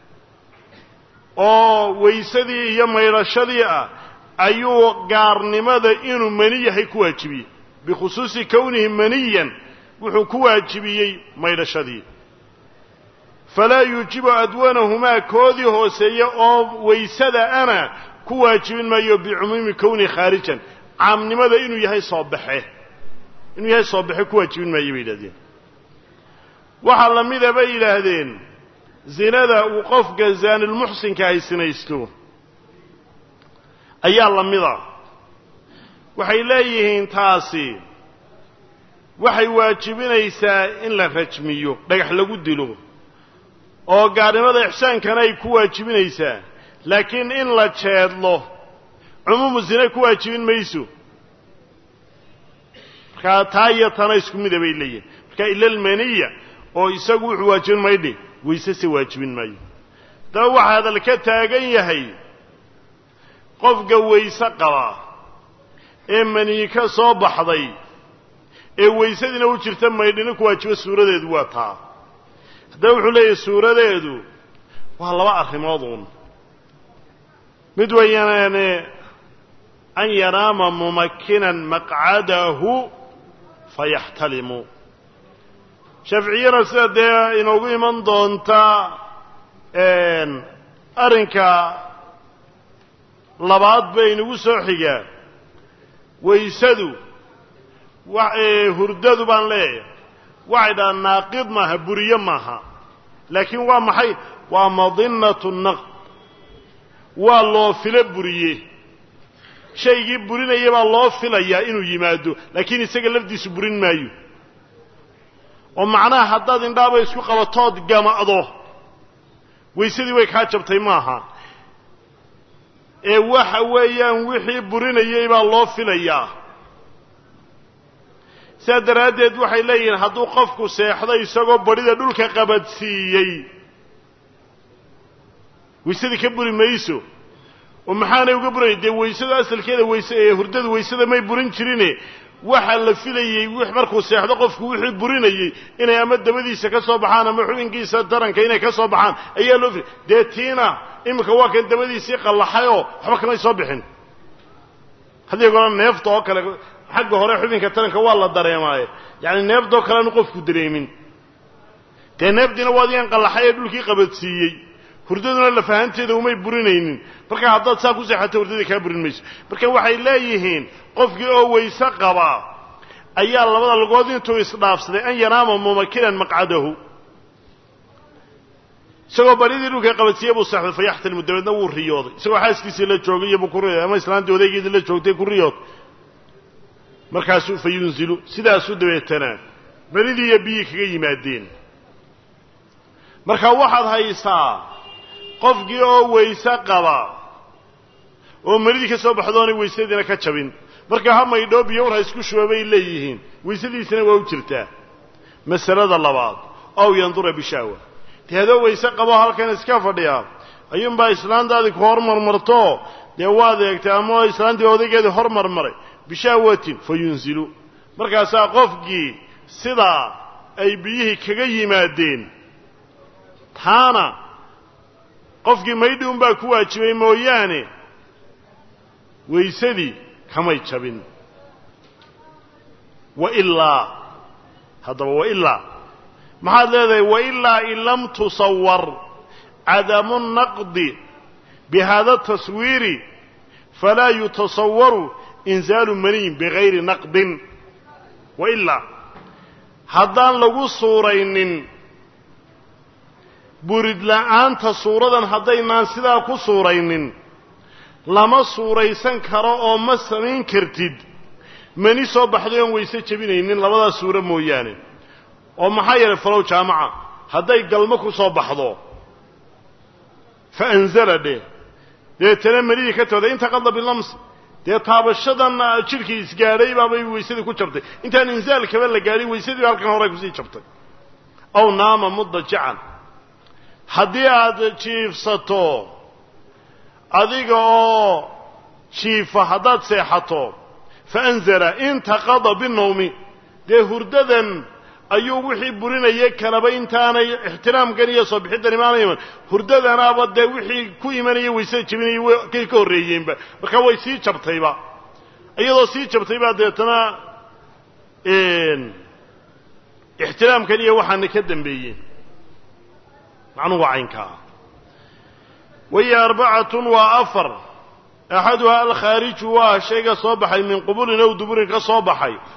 oo weysadii iyo maydhashadii ah ayuu gaarnimada inuu mani yahay ku waajibiyey bikhusuusi kownihi maniyan wuxuu ku waajibiyey maydhashadii falaa yuujibu adwanahumaa koodii hooseeya oo weysada ana ku waajibin maayo bicumuumi kownihi khaarijan caamnimada inuu yahay soo baxe inuu yahay soo baxe ku waajibin maayo bay yidhahdeen waxaa la mida bay yidhaahdeen zinada uu qofka zaanilmuxsinka ay sinaysto ayaa la mida waxay leeyihiin taasi waxay waajibinaysaa in la rajmiyo dhagax lagu dilo oo gaarnimada ixsaankana ay ku waajibinaysaa laakiin in la jeedlo cumuumu zine ku waajibin mayso markaa taa iyo tana isku mida bay leeyihin marka ilalmaniya oo isagu wuxuu waajibin maydhi wayse se waajibin maayo daba waxaa hadal ka taagan yahay qofka wayse qaba ee maniyi ka soo baxday ee waysadiina u jirta maydhina ku waajibo suuradeedu waa taa haddaba wuxuu leeyahay suuradeedu waa laba arrimood uun mid weeyaane an yanaama mumakinan maqcadahu fayaxtalimu shaaficiyana sida dee inoogu iman doonta arrinka labaad ba inagu soo xigaa waysadu hurdadu baan leeyahay waxay dhaha naaqid maaha buriye maaha laakiin waa maxay waa madinatu naqd waa loo filo buriye shaygii burinaya baa loo filayaa inuu yimaado laakiin isaga lafdiisu burin maayo oo macnaha haddaad indhaaba isku qabatood gama'do waysadii way kaa jabtay maaha ee waxa weeyaan wixii burinayay baa loo filayaa sidaa daraaddeed waxay leeyihiin hadduu qofku seexdo isagoo badhida dhulka qabadsiiyey waysadii ka buri mayso oo maxaanay uga burinay dee waysada asalkeeda wayse ee hurdadu waysada may burin jirine waxaa la filayey markuu seexdo qofku wixii burinayey inay ama dabadiisa ka soo baxaan ama xubinkiisa taranka inay ka soo baxaan ayaa loo filay dee tiina iminka waa kan dabadiisii qallaxayoo waxba kamay soo bixin haddii gola neefta oo kale xagga hore xubinka taranka waa la dareemaaye yacani neeftaoo kale aanu qofku dareemin dee neeftiina waa adigan qallaxay ee dhulkii qabadsiiyey hurdaduna lafahanteeda umay burinaynin marka haddaad saa ku seexato hurdadii kaa burin mayso marka waxay leeyihiin qofkii oo wayse qabaa ayaa labada lugood intuu isdhaafsaday an yanaama mumakinan maqcadahu isagoo baridii dhulka qabadsiiya buu seexday fayaxtalimu dabeedna wuu riyooday isagoo xaaskiisii la joogay iyo buu ku riyooday ama islaantii odaygeedii la joogtay ku riyood markaasuu fa yunzilu sidaasuu dabeetana baridii iyo biyii kaga yimaadeen marka waxaad haysaa qofkii oo wayse qaba oo maridii ka soo baxdoonay waysadiina ka jabin marka ha maydhoo biyo war ha isku shuba bay leeyihiin waysadiisina waa u jirtaa masalada labaad ow yandura bishaawa dee adoo wayse qabo halkan iska fadhiya ayuunbaa islaantaadii ku hormarmarto dee waad eegtay ama islaantii odaygeedii hormarmaray bishaawatin fa yunzilu markaasaa qofkii sidaa ay biyihii kaga yimaadeen taana qofkii maydhi unbaa ku waajibay mooyaane waysadii kamay jabin wailaa haddaba wailaa maxaad leedahay wailaa in lam tusawar cadamu naqdi bihada taswiiri falaa yutasawaru inzaalu maniyin bigayri naqdin wailaa haddaan lagu suuraynin burid la'aanta suuradan haddaynaan sidaa ku suuraynin lama suuraysan karo oo ma samayn kartid mani soo baxday oon wayse jebinaynin labadaas suuro mooyaane oo maxaa yeelay falow jaamaca hadday galmo ku soo baxdo fa anzala dheh deetana manidii ka tooday inta qadla bilamsi dee taabashadan jidhkii isgaadhay baabay waysadii ku jabtay intaan inzaalkaba la gaadhin waysadii halkan hore kusii jabtay aw naama mudajican haddii aad jiifsato adiga oo jiifa haddaad seexato fa anzala intaqada binawmi dee hurdadan ayuu wixii burinaya kalaba intaanay ixtiraamkan iyo soo bixiddan imaana iman hurdadanaaba dee wixii ku imanaya waysada jebinaya kay ka horreeyeenba markaa way sii jabtayba iyadoo sii jabtaybaa deetana ixtiraamkan iyo waxaana ka dambeeyeen macnuhu waa caynkaa wahiya arbacatun waa afar axaduhaa alkhaariju waa shayga soo baxay min qubulin ow duburin ka soo baxay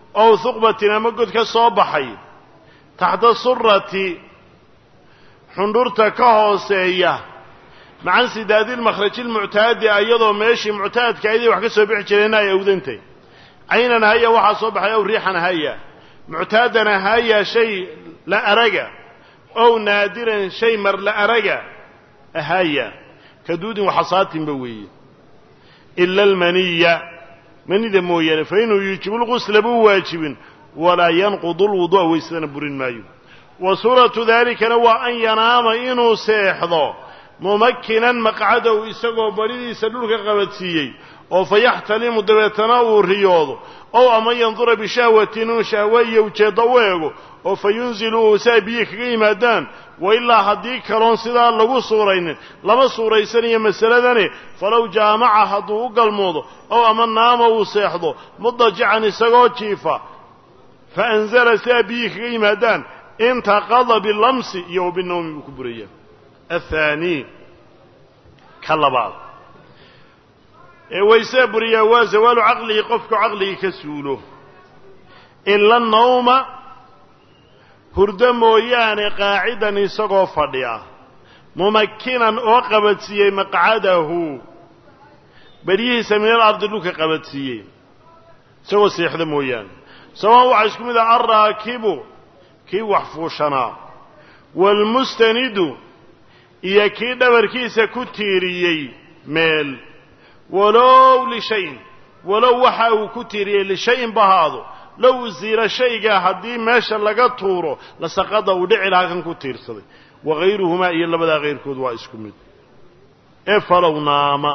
ow huqbatin ama god ka soo baxay taxta surati xundhurta ka hooseeya macan sidaadi lmakhraji lmuctaadi iyadoo meeshii muctaadka aydii wax ka soo bixi jireenna ay awdantay caynan haya waxaa soo baxay ow riixan haya muctaadana haya shay la araga ow naadiran shay mar la araga haya kaduudin waxasaatinba weeye ila almaniya manida mooyaane fa inuu yuujibu lqusla buu waajibin walaa yanqudu lwudu'a waysadana burin maayo wa suuratu daalikana waa an yanaama inuu seexdo mumakinan maqcadow isagoo baridiisa dhulka qabadsiiyey oo fa yaxtalimu dabeetana uu riyoodo ow ama yandura bishahwatin inuu shahwe iyo ujeeddo u eego oo fa yunzilu uu si ay biyi kaga yimaadaan wa ilaa haddii kaloon sidaa lagu suuraynin lama suuraysanayo masaladani falow jaamaca hadduu u galmoodo ow ama naama uu seexdo mudajican isagoo jiifa fa anzala si ay biyi kaga yimaadaan intaqada bilamsi iyo wa binawmi buu ku buraya athaani ka labaad ee waysee buriyaa waa zawaalu caqlihi qofku caqligii ka suulo ila nawma hurdo mooyaane qaacidan isagoo fadhiya mumakinan oo qabadsiiyey maqcadahu beryihiisa min al ardi dhulka qabadsiiyey isagoo seexda mooyaane sawaan waxaa isku mid ah alraakibu kii wax fuushanaa waalmustanidu iyo kii dhabarkiisa ku tiiriyey meel walow lishayin walow waxa uu ku tiiriyey lishayin bahaado low usiila shaygaa haddii meesha laga tuuro lasaqada uu dhici lahaa kan ku tiirsaday wagayruhumaa iyo labadaa kayrkood waa isku mid ee falow naama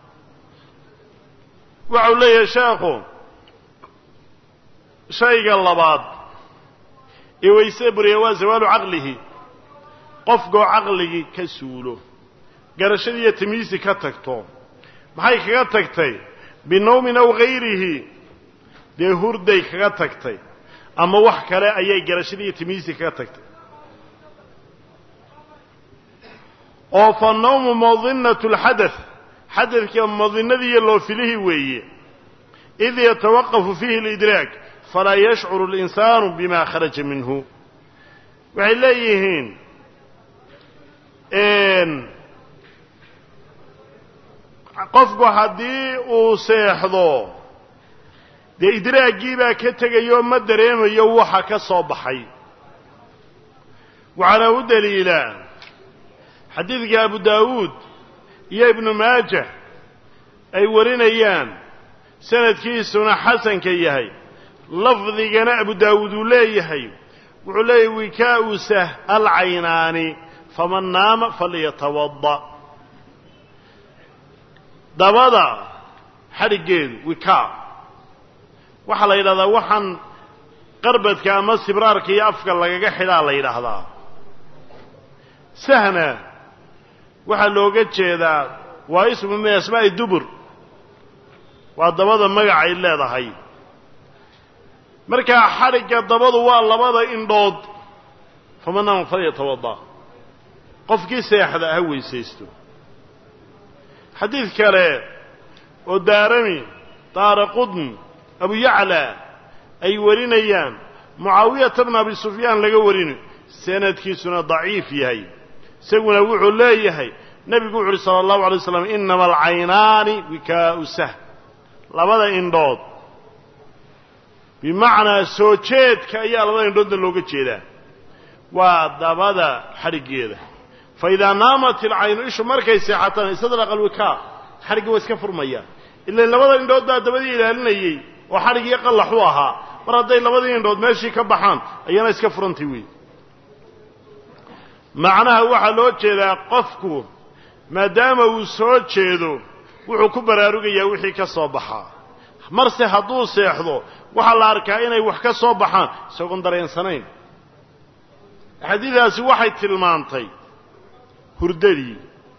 waxau leeyahay sheekhu shayga labaad ee wayse buriya waa zawaalu caqlihi qofkoo caqligii ka suulo garashadii iyo tamiisi ka tagto maxay kaga tagtay binawmin aw hayrihi dee hurday kaga tagtay ama wax kale ayay garashadii iyo tamiisi kaga tagtay oo fa nawmu madinatu lxadath xadadka madinadii iyo loofilihii weeye id yatawaqafu fiihi alidraak falaa yashcuru اlinsaanu bima kharaja minhu waxay leeyihiin qofku haddii uu seexdo dee idraagii baa ka tegayoo ma dareemayo waxa ka soo baxay waxaana u daliila xadiidka abu daawuud iyo ibnu maaja ay warinayaan sanadkiisuna xasanka yahay lafdigana abu daawuud uu leeyahay wuxuu leeyahy wikaau sah alcaynaani faman naama falyatawada dabada xadhiggeedu wikaa waxaa la yidhahdaa waxaan qarbadka ama sibraarka iyo afka lagaga xidhaa la yidhaahdaa sahna waxaa looga jeedaa waa ismu min asmaa'i dubur waa dabada magacay leedahay markaa xadhigga dabadu waa labada indhood faman naama falyatawada qofkii seexda ha weysaysto xadiid kale oo daarami daara qudn abu yacla ay warinayaan mucaawiyata bna abi sufyaan laga warin sanadkiisuna daciif yahay isaguna wuxuu leeyahay nebigu wuxu uhi sala allahu alay waslam inama alcaynaani wikaau sah labada indhood bimacnaa soo jeedka ayaa labada indhoodna looga jeedaa waa dabada xadhiggeeda fa idaa naamat ilcaynu ishu markay seexataan istadlaqa alwikaa xadhiggi waa iska furmaya ilan labada indhood baa dabadii ilaalinayey oo xadhigii qallax u ahaa mar hadday labadii indhood meeshii ka baxaan ayana iska furantay wey macnaha waxaa loo jeedaa qofku maadaama uu soo jeedo wuxuu ku baraarugayaa wixii ka soo baxaa marse hadduu seexdo waxaa la arkaa inay wax ka soo baxaan isagoon dareensanayn xadiidaasi waxay tilmaantay hurdadii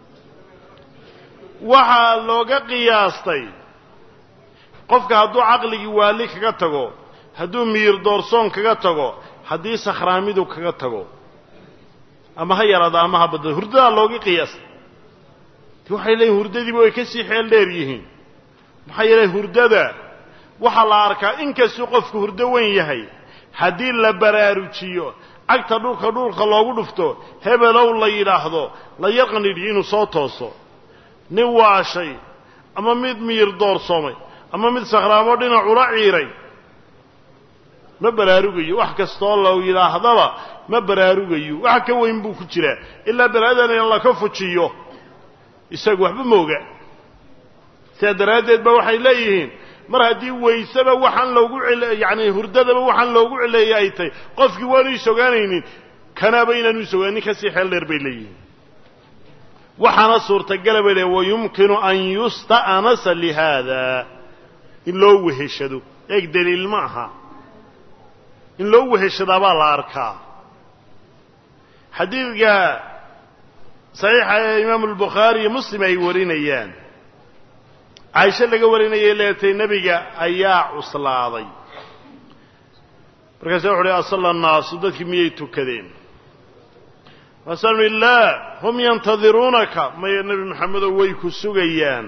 waxaa looga qiyaastay qofka hadduu caqligii waali kaga tago hadduu miyir doorsoon kaga tago haddii sakhraamidu kaga tago ama ha yaraado ama ha badado hurdadaa looga qiyaastay ti waxay leeyihin hurdadiiba way ka sii xeel dheer yihiin maxaa yeelay hurdada waxaa la arkaa inkastuu qofku hurdo weyn yahay haddii la baraarujiyo cagta dhulka dhulka loogu dhufto hebelow la yidhaahdo la yarqanidhi inuu soo tooso nin waashay ama mid miyir doorsoomay ama mid sakhraamo dhinacula ciiray ma baraarugayo wax kastoo la yidhaahdaba ma baraarugayo wax ka weyn buu ku jiraa ilaa balaadana in laka fujiyo isagu waxba mooga sidaa daraaddeed ba waxay leeyihiin mar haddii wayseba waxaan loogu yacni hurdadaba waxaan loogu cileeyay ay tahay qofkii waanu isogaanaynin kanaaba inaanu isogaanin kasii xeel dheer bay leeyihiin waxaana suurtagala bay leeyiin wayumkinu an yusta'nasa lihaada in loo weheshado eeg daliil ma aha in loo weheshadaa baa la arkaa xadiidka saxiixa ee imaamu albukhaari iyo muslim ay warinayaan caaisho laga warinayay leetay nebiga ayaa cuslaaday markaasa wuxu uhi asalla annaasu dadkii miyay tukadeen maasanu ihi laa hum yantadiruunaka maya nebi maxamedow way ku sugayaan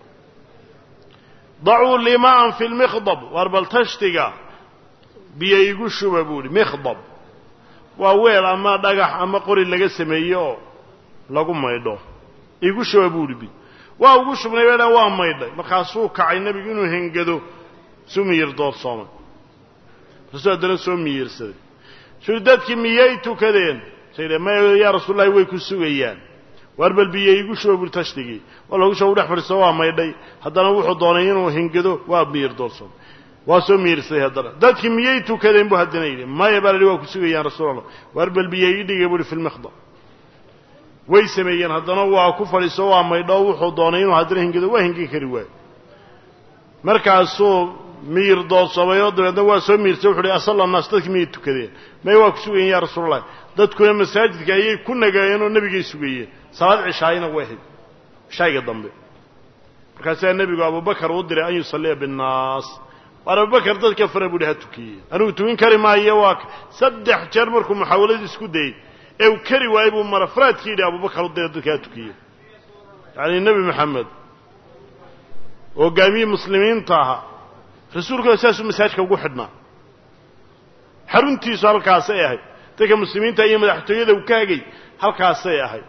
dacuu lii maan fi lmikhdab waar bal tashtiga biyo igu shuba buu ihi mikhdab waa weel ama dhagax ama qori laga sameeye oo lagu maydho igu shuba buu ihi bi waa ugu shubnay bay dhan waa maydhay markaasuu kacay nebigu inuu hengado suu miyir doorsoomay markaasuu haddana soo miyirsaday sui dadkii miyay tukadeen say maya yaa rasuullahi way ku sugayaan waar bal biyo igu shuba buri tashtigii waa loogu shuba u dhex fadhiisto waa maydhay haddana wuxuu doonay inuu hengado waa miyir doorsoomay waa soo miyirsaday haddana dadkii miyay tukadeen buu haddana yidhi maya baa la yidhi waa ku sugayaan rasuul allah waar bal biyo ii dhigay buuhi fi lmikhdab way sameeyeen haddana waa ku fadhiiso waa maydho wuxuu doonay inuu haddana hingado waa hingin kari waayo markaasuu miyir doorsoomay oo dabeedna waa soo miirsay wuxu uhi asalla annaas dadkii miyay tukadeen may waa ku sugayeen yaa rasuulallahi dadkuna masaajidka ayay ku nagaayeen oo nebigay sugayeen salaad cishaayina waa ahayd cishaayiga dambe markaasaa nebigu abubakar u diray an yusalliya binnaas waar abubakar dadka fara buuhi ha tukiyey anigu tukin kari maayo waa saddex jeer markuu muxaawaladii isku dayey ee uu kari waayey buu marafraadkii yidhi abubakar u dira dadka ha tukiye yacni nebi maxamed hogaamiyii muslimiinta ahaa rasuulkuna saasuu masaajka ugu xidhnaa xaruntiisu halkaasay ahayd dadka muslimiinta iyo madaxtooyada uu ka hagay halkaasay ahayd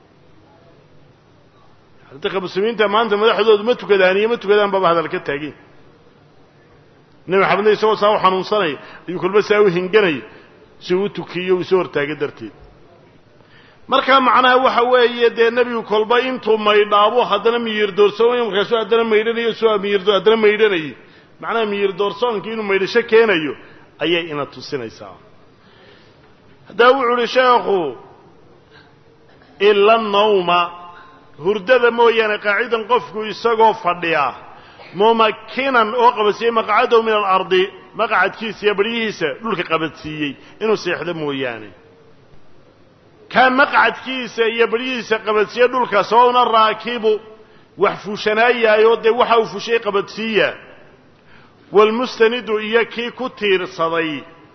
dadka muslimiinta maanta madaxdoodu ma tukadaan iyo ma tukadaan baaba hadal ka taagin nebi maxamedna isagoo saa u xanuunsanaya ayuu kolba saa u hinganaya si uu u tukiyo uu soo hortaaga darteed markaa macnaha waxa weeye dee nebigu kolba intuu maydhaabo haddana miyir doorsoomay markaasuu haddana maydhanayo soo miyir haddana maydhanayay macnaha miyir doorsoonkii inuu maydhasho keenayo ayay ina tusinaysaa haddaa wuxu uhi sheekhu ila nawma hurdada mooyaane qaacidan qofku isagoo fadhiya mumakinan oo qabadsiiyey maqcadahu min alardi maqcadkiisa iyo baryihiisa dhulka qabadsiiyey inuu seexdo mooyaane kaa maqcadkiisa iyo baryihiisa qabadsiiye dhulka sawauna raakibu wax fuushanaayaayo dee waxa uu fushay qabadsiiya waalmustanidu iyo kii ku tiirsaday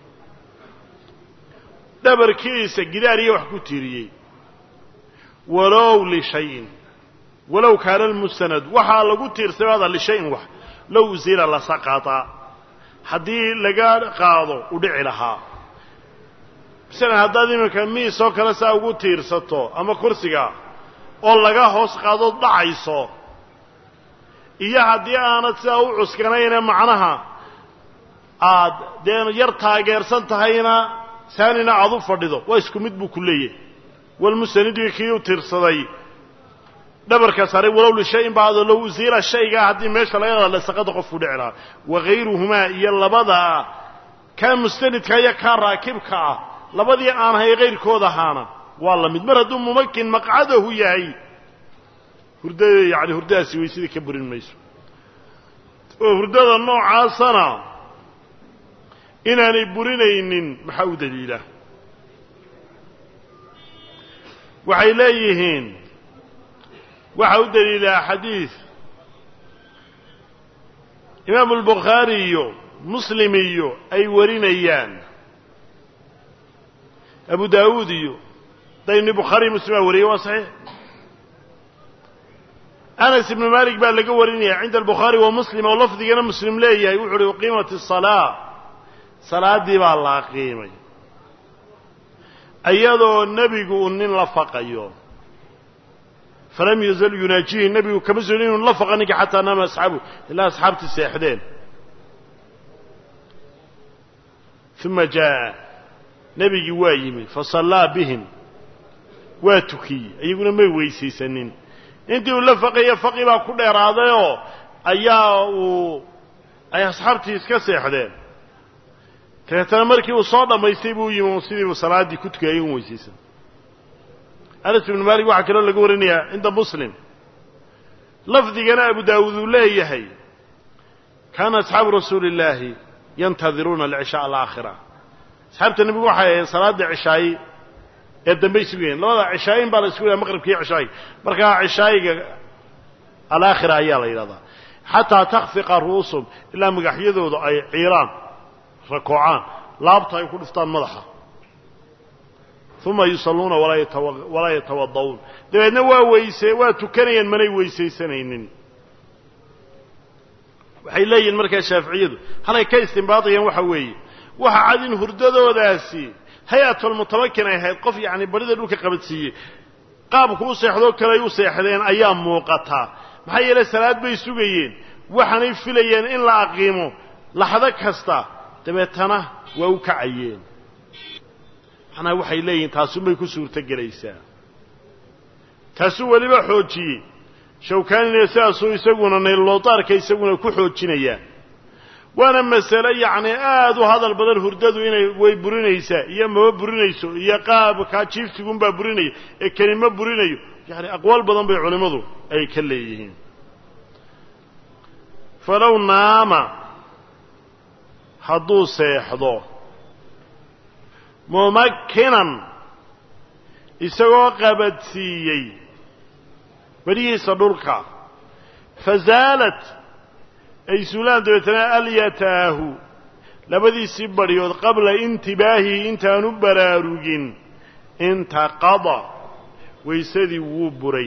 dhabarkiisa gidaar iyo wax ku tiiriyey walow lishayin walow kaana almustanad waxaa lagu tiirsabaada lishayin wax low usila lasaqata haddii laga qaado u dhici lahaa masalan haddaad iminka miis oo kale saa ugu tiirsato ama kursiga oo laga hoos qaadood dhacayso iyo haddii aanad sidaa u cuskanayna macnaha aad dee yar taageersan tahayna saanina aad u fadhido waa isku mid buu ku leeyahay walmustanidii kii u tiirsaday dhabarka saaray walow lishayin baado low usiila shaygaa haddii meesha laga qaada lasaqada qofku dhici lahaa wagayruhumaa iyo labada kaa mustanidka iyo kaa raakibka ah labadii aan hay kayrkood ahaana waa la mid mar hadduu mumakin maqcadahu yahay hurda yani hurdadaasi waysadii ka burin mayso oo hurdada noocaasana inaanay burinaynin maxaa u daliila waxay leeyihiin waxaa u daliilaa xadiid imaamu albukhaari iyo muslim iyo ay warinayaan abu daawuud iyo dayni bukhaari muslim aa wariyay waa saxiix anas ibnu malik baa laga warinaya cinda albukhaari wa muslim oo lafdigana muslim leeyahay wuxu uhi uqiimat asalaa salaaddii baa la aqiimay iyadoo nebigu uu nin la faqayo falam yazal yunaajihi nebigu kama soonin inuu la faqa ninka xataa naama asxaabu ilaa asxaabtii seexdeen uma jaa'a nebigii waa yimi fasallaa bihim waa tukiyey iyaguna may weysaysanin intii uu la faqaye faqi baa ku dheeraadayoo ayaa uu ay asxaabtii iska seexdeen dabeetana markii uu soo dhammaystay buu yimi sidiibuu salaaddii ku tukayay un weysaysan anas ibnu maalik waxaa kaloo laga warinayaa cinda muslim lafdigana abu daawuud uu leeyahay kaana asxaabu rasuuli illaahi yantadiruuna alcishaa alaakhira asxaabta nebigu waxay ahayd salaadda cishaayi ee dambay sugayeen labada cishaayin baa la isku yidhaha maqribkiiyo cishaayiga markaa cishaayiga alaakhira ayaa la yidhahdaa xataa takhfiqa ru'usum ilaa magaxyadooda ay ciiraan rakoocaan laabta ay ku dhiftaan madaxa uma yusalluuna walaa yatawada'uun dabeedna waa weyse waa tukanayaan manay weysaysanaynin waxay leeyihin markaa shaaficiyadu halay ka istimbaadayaan waxa weeye waxa cad in hurdadoodaasi hay-atulmutamakin ay ahayd qof yacni barida dhulka qabadsiiyey qaabku u seexdoo kale ay u seexdeen ayaa muuqataa maxaa yeelay salaad bay sugayeen waxaanay filayeen in la aqiimo laxdo kasta dabeetana waa u kacayeen macnaha waxay leeyihin taasunbay ku suurto gelaysaa taasuu weliba xoojiyey shawkaanina sidaasuu isaguna nayluloodaarka isaguna ku xoojinayaa waana masale yacni aad u hadal badan hurdadu inay way burinaysaa iyo maba burinayso iyo qaabkaa jiiftigunbaa burinaya ee kelimo burinayo yacni aqwaal badan bay culimmadu ay ka leeyihiin falow naama hadduu seexdo mumakinan isagoo qabadsiiyey berihiisa dhulka fasaalat ay suulaan dabeetana alyataahu labadiisii badhyood qabla intibaahihi intaanu baraarugin intaqada waysadii wuu buray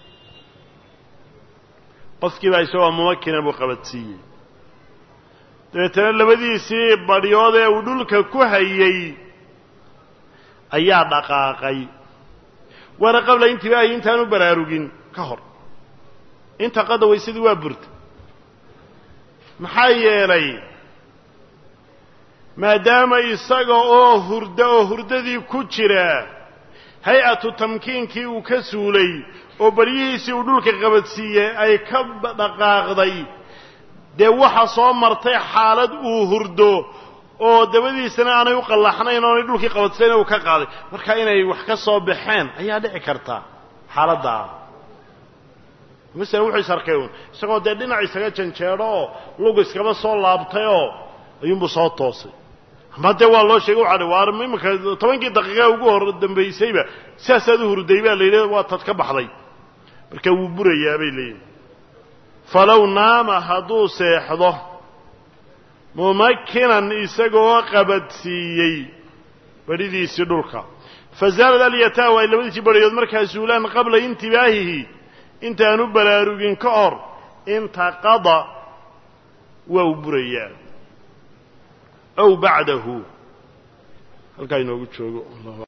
qofkii baa isagoo mumakina buu qabadsiiyey dabeetana labadiisii badhyood ee uu dhulka ku hayay ayaa dhaqaaqay waana qabla intibaahi intaanu baraarugin ka hor intaqada waysadii waa burta maxaa yeelay maadaama isaga oo hurda oo hurdadii ku jira hay-atu tamkiinkii uu ka suulay oo baryihiisii uu dhulka qabadsiiyey ay ka dhaqaaqday dee waxa soo martay xaalad uu hurdo oo dabadiisana aanay u qallaxnayn oonay dhulkii qabadsayn uu ka qaaday marka inay wax ka soo baxeen ayaa dhici karta xaaladdaa masala wuxuu is arkay uun isagoo dee dhinac isaga janjeedho oo lug iskaba soo laabtay oo ayuunbuu soo toosay ama dee waa loo sheegay waxa waar iminka tobankii daqiiqa ugu hor dambaysayba sidaasaad u hurday baa la yidhi waa tad ka baxday marka wuu burayaa bay leeyihin falow naama hadduu seexdo mumakinan isagoo qabadsiiyey badhidiisii dhulka fasaalad alyataahu ay labadiisii badhayood markaa suulaan qabla intibaahihi intaanu baraarugin ka hor intaqada waa u burayaa aw bacdahu halkaa inoogu joogo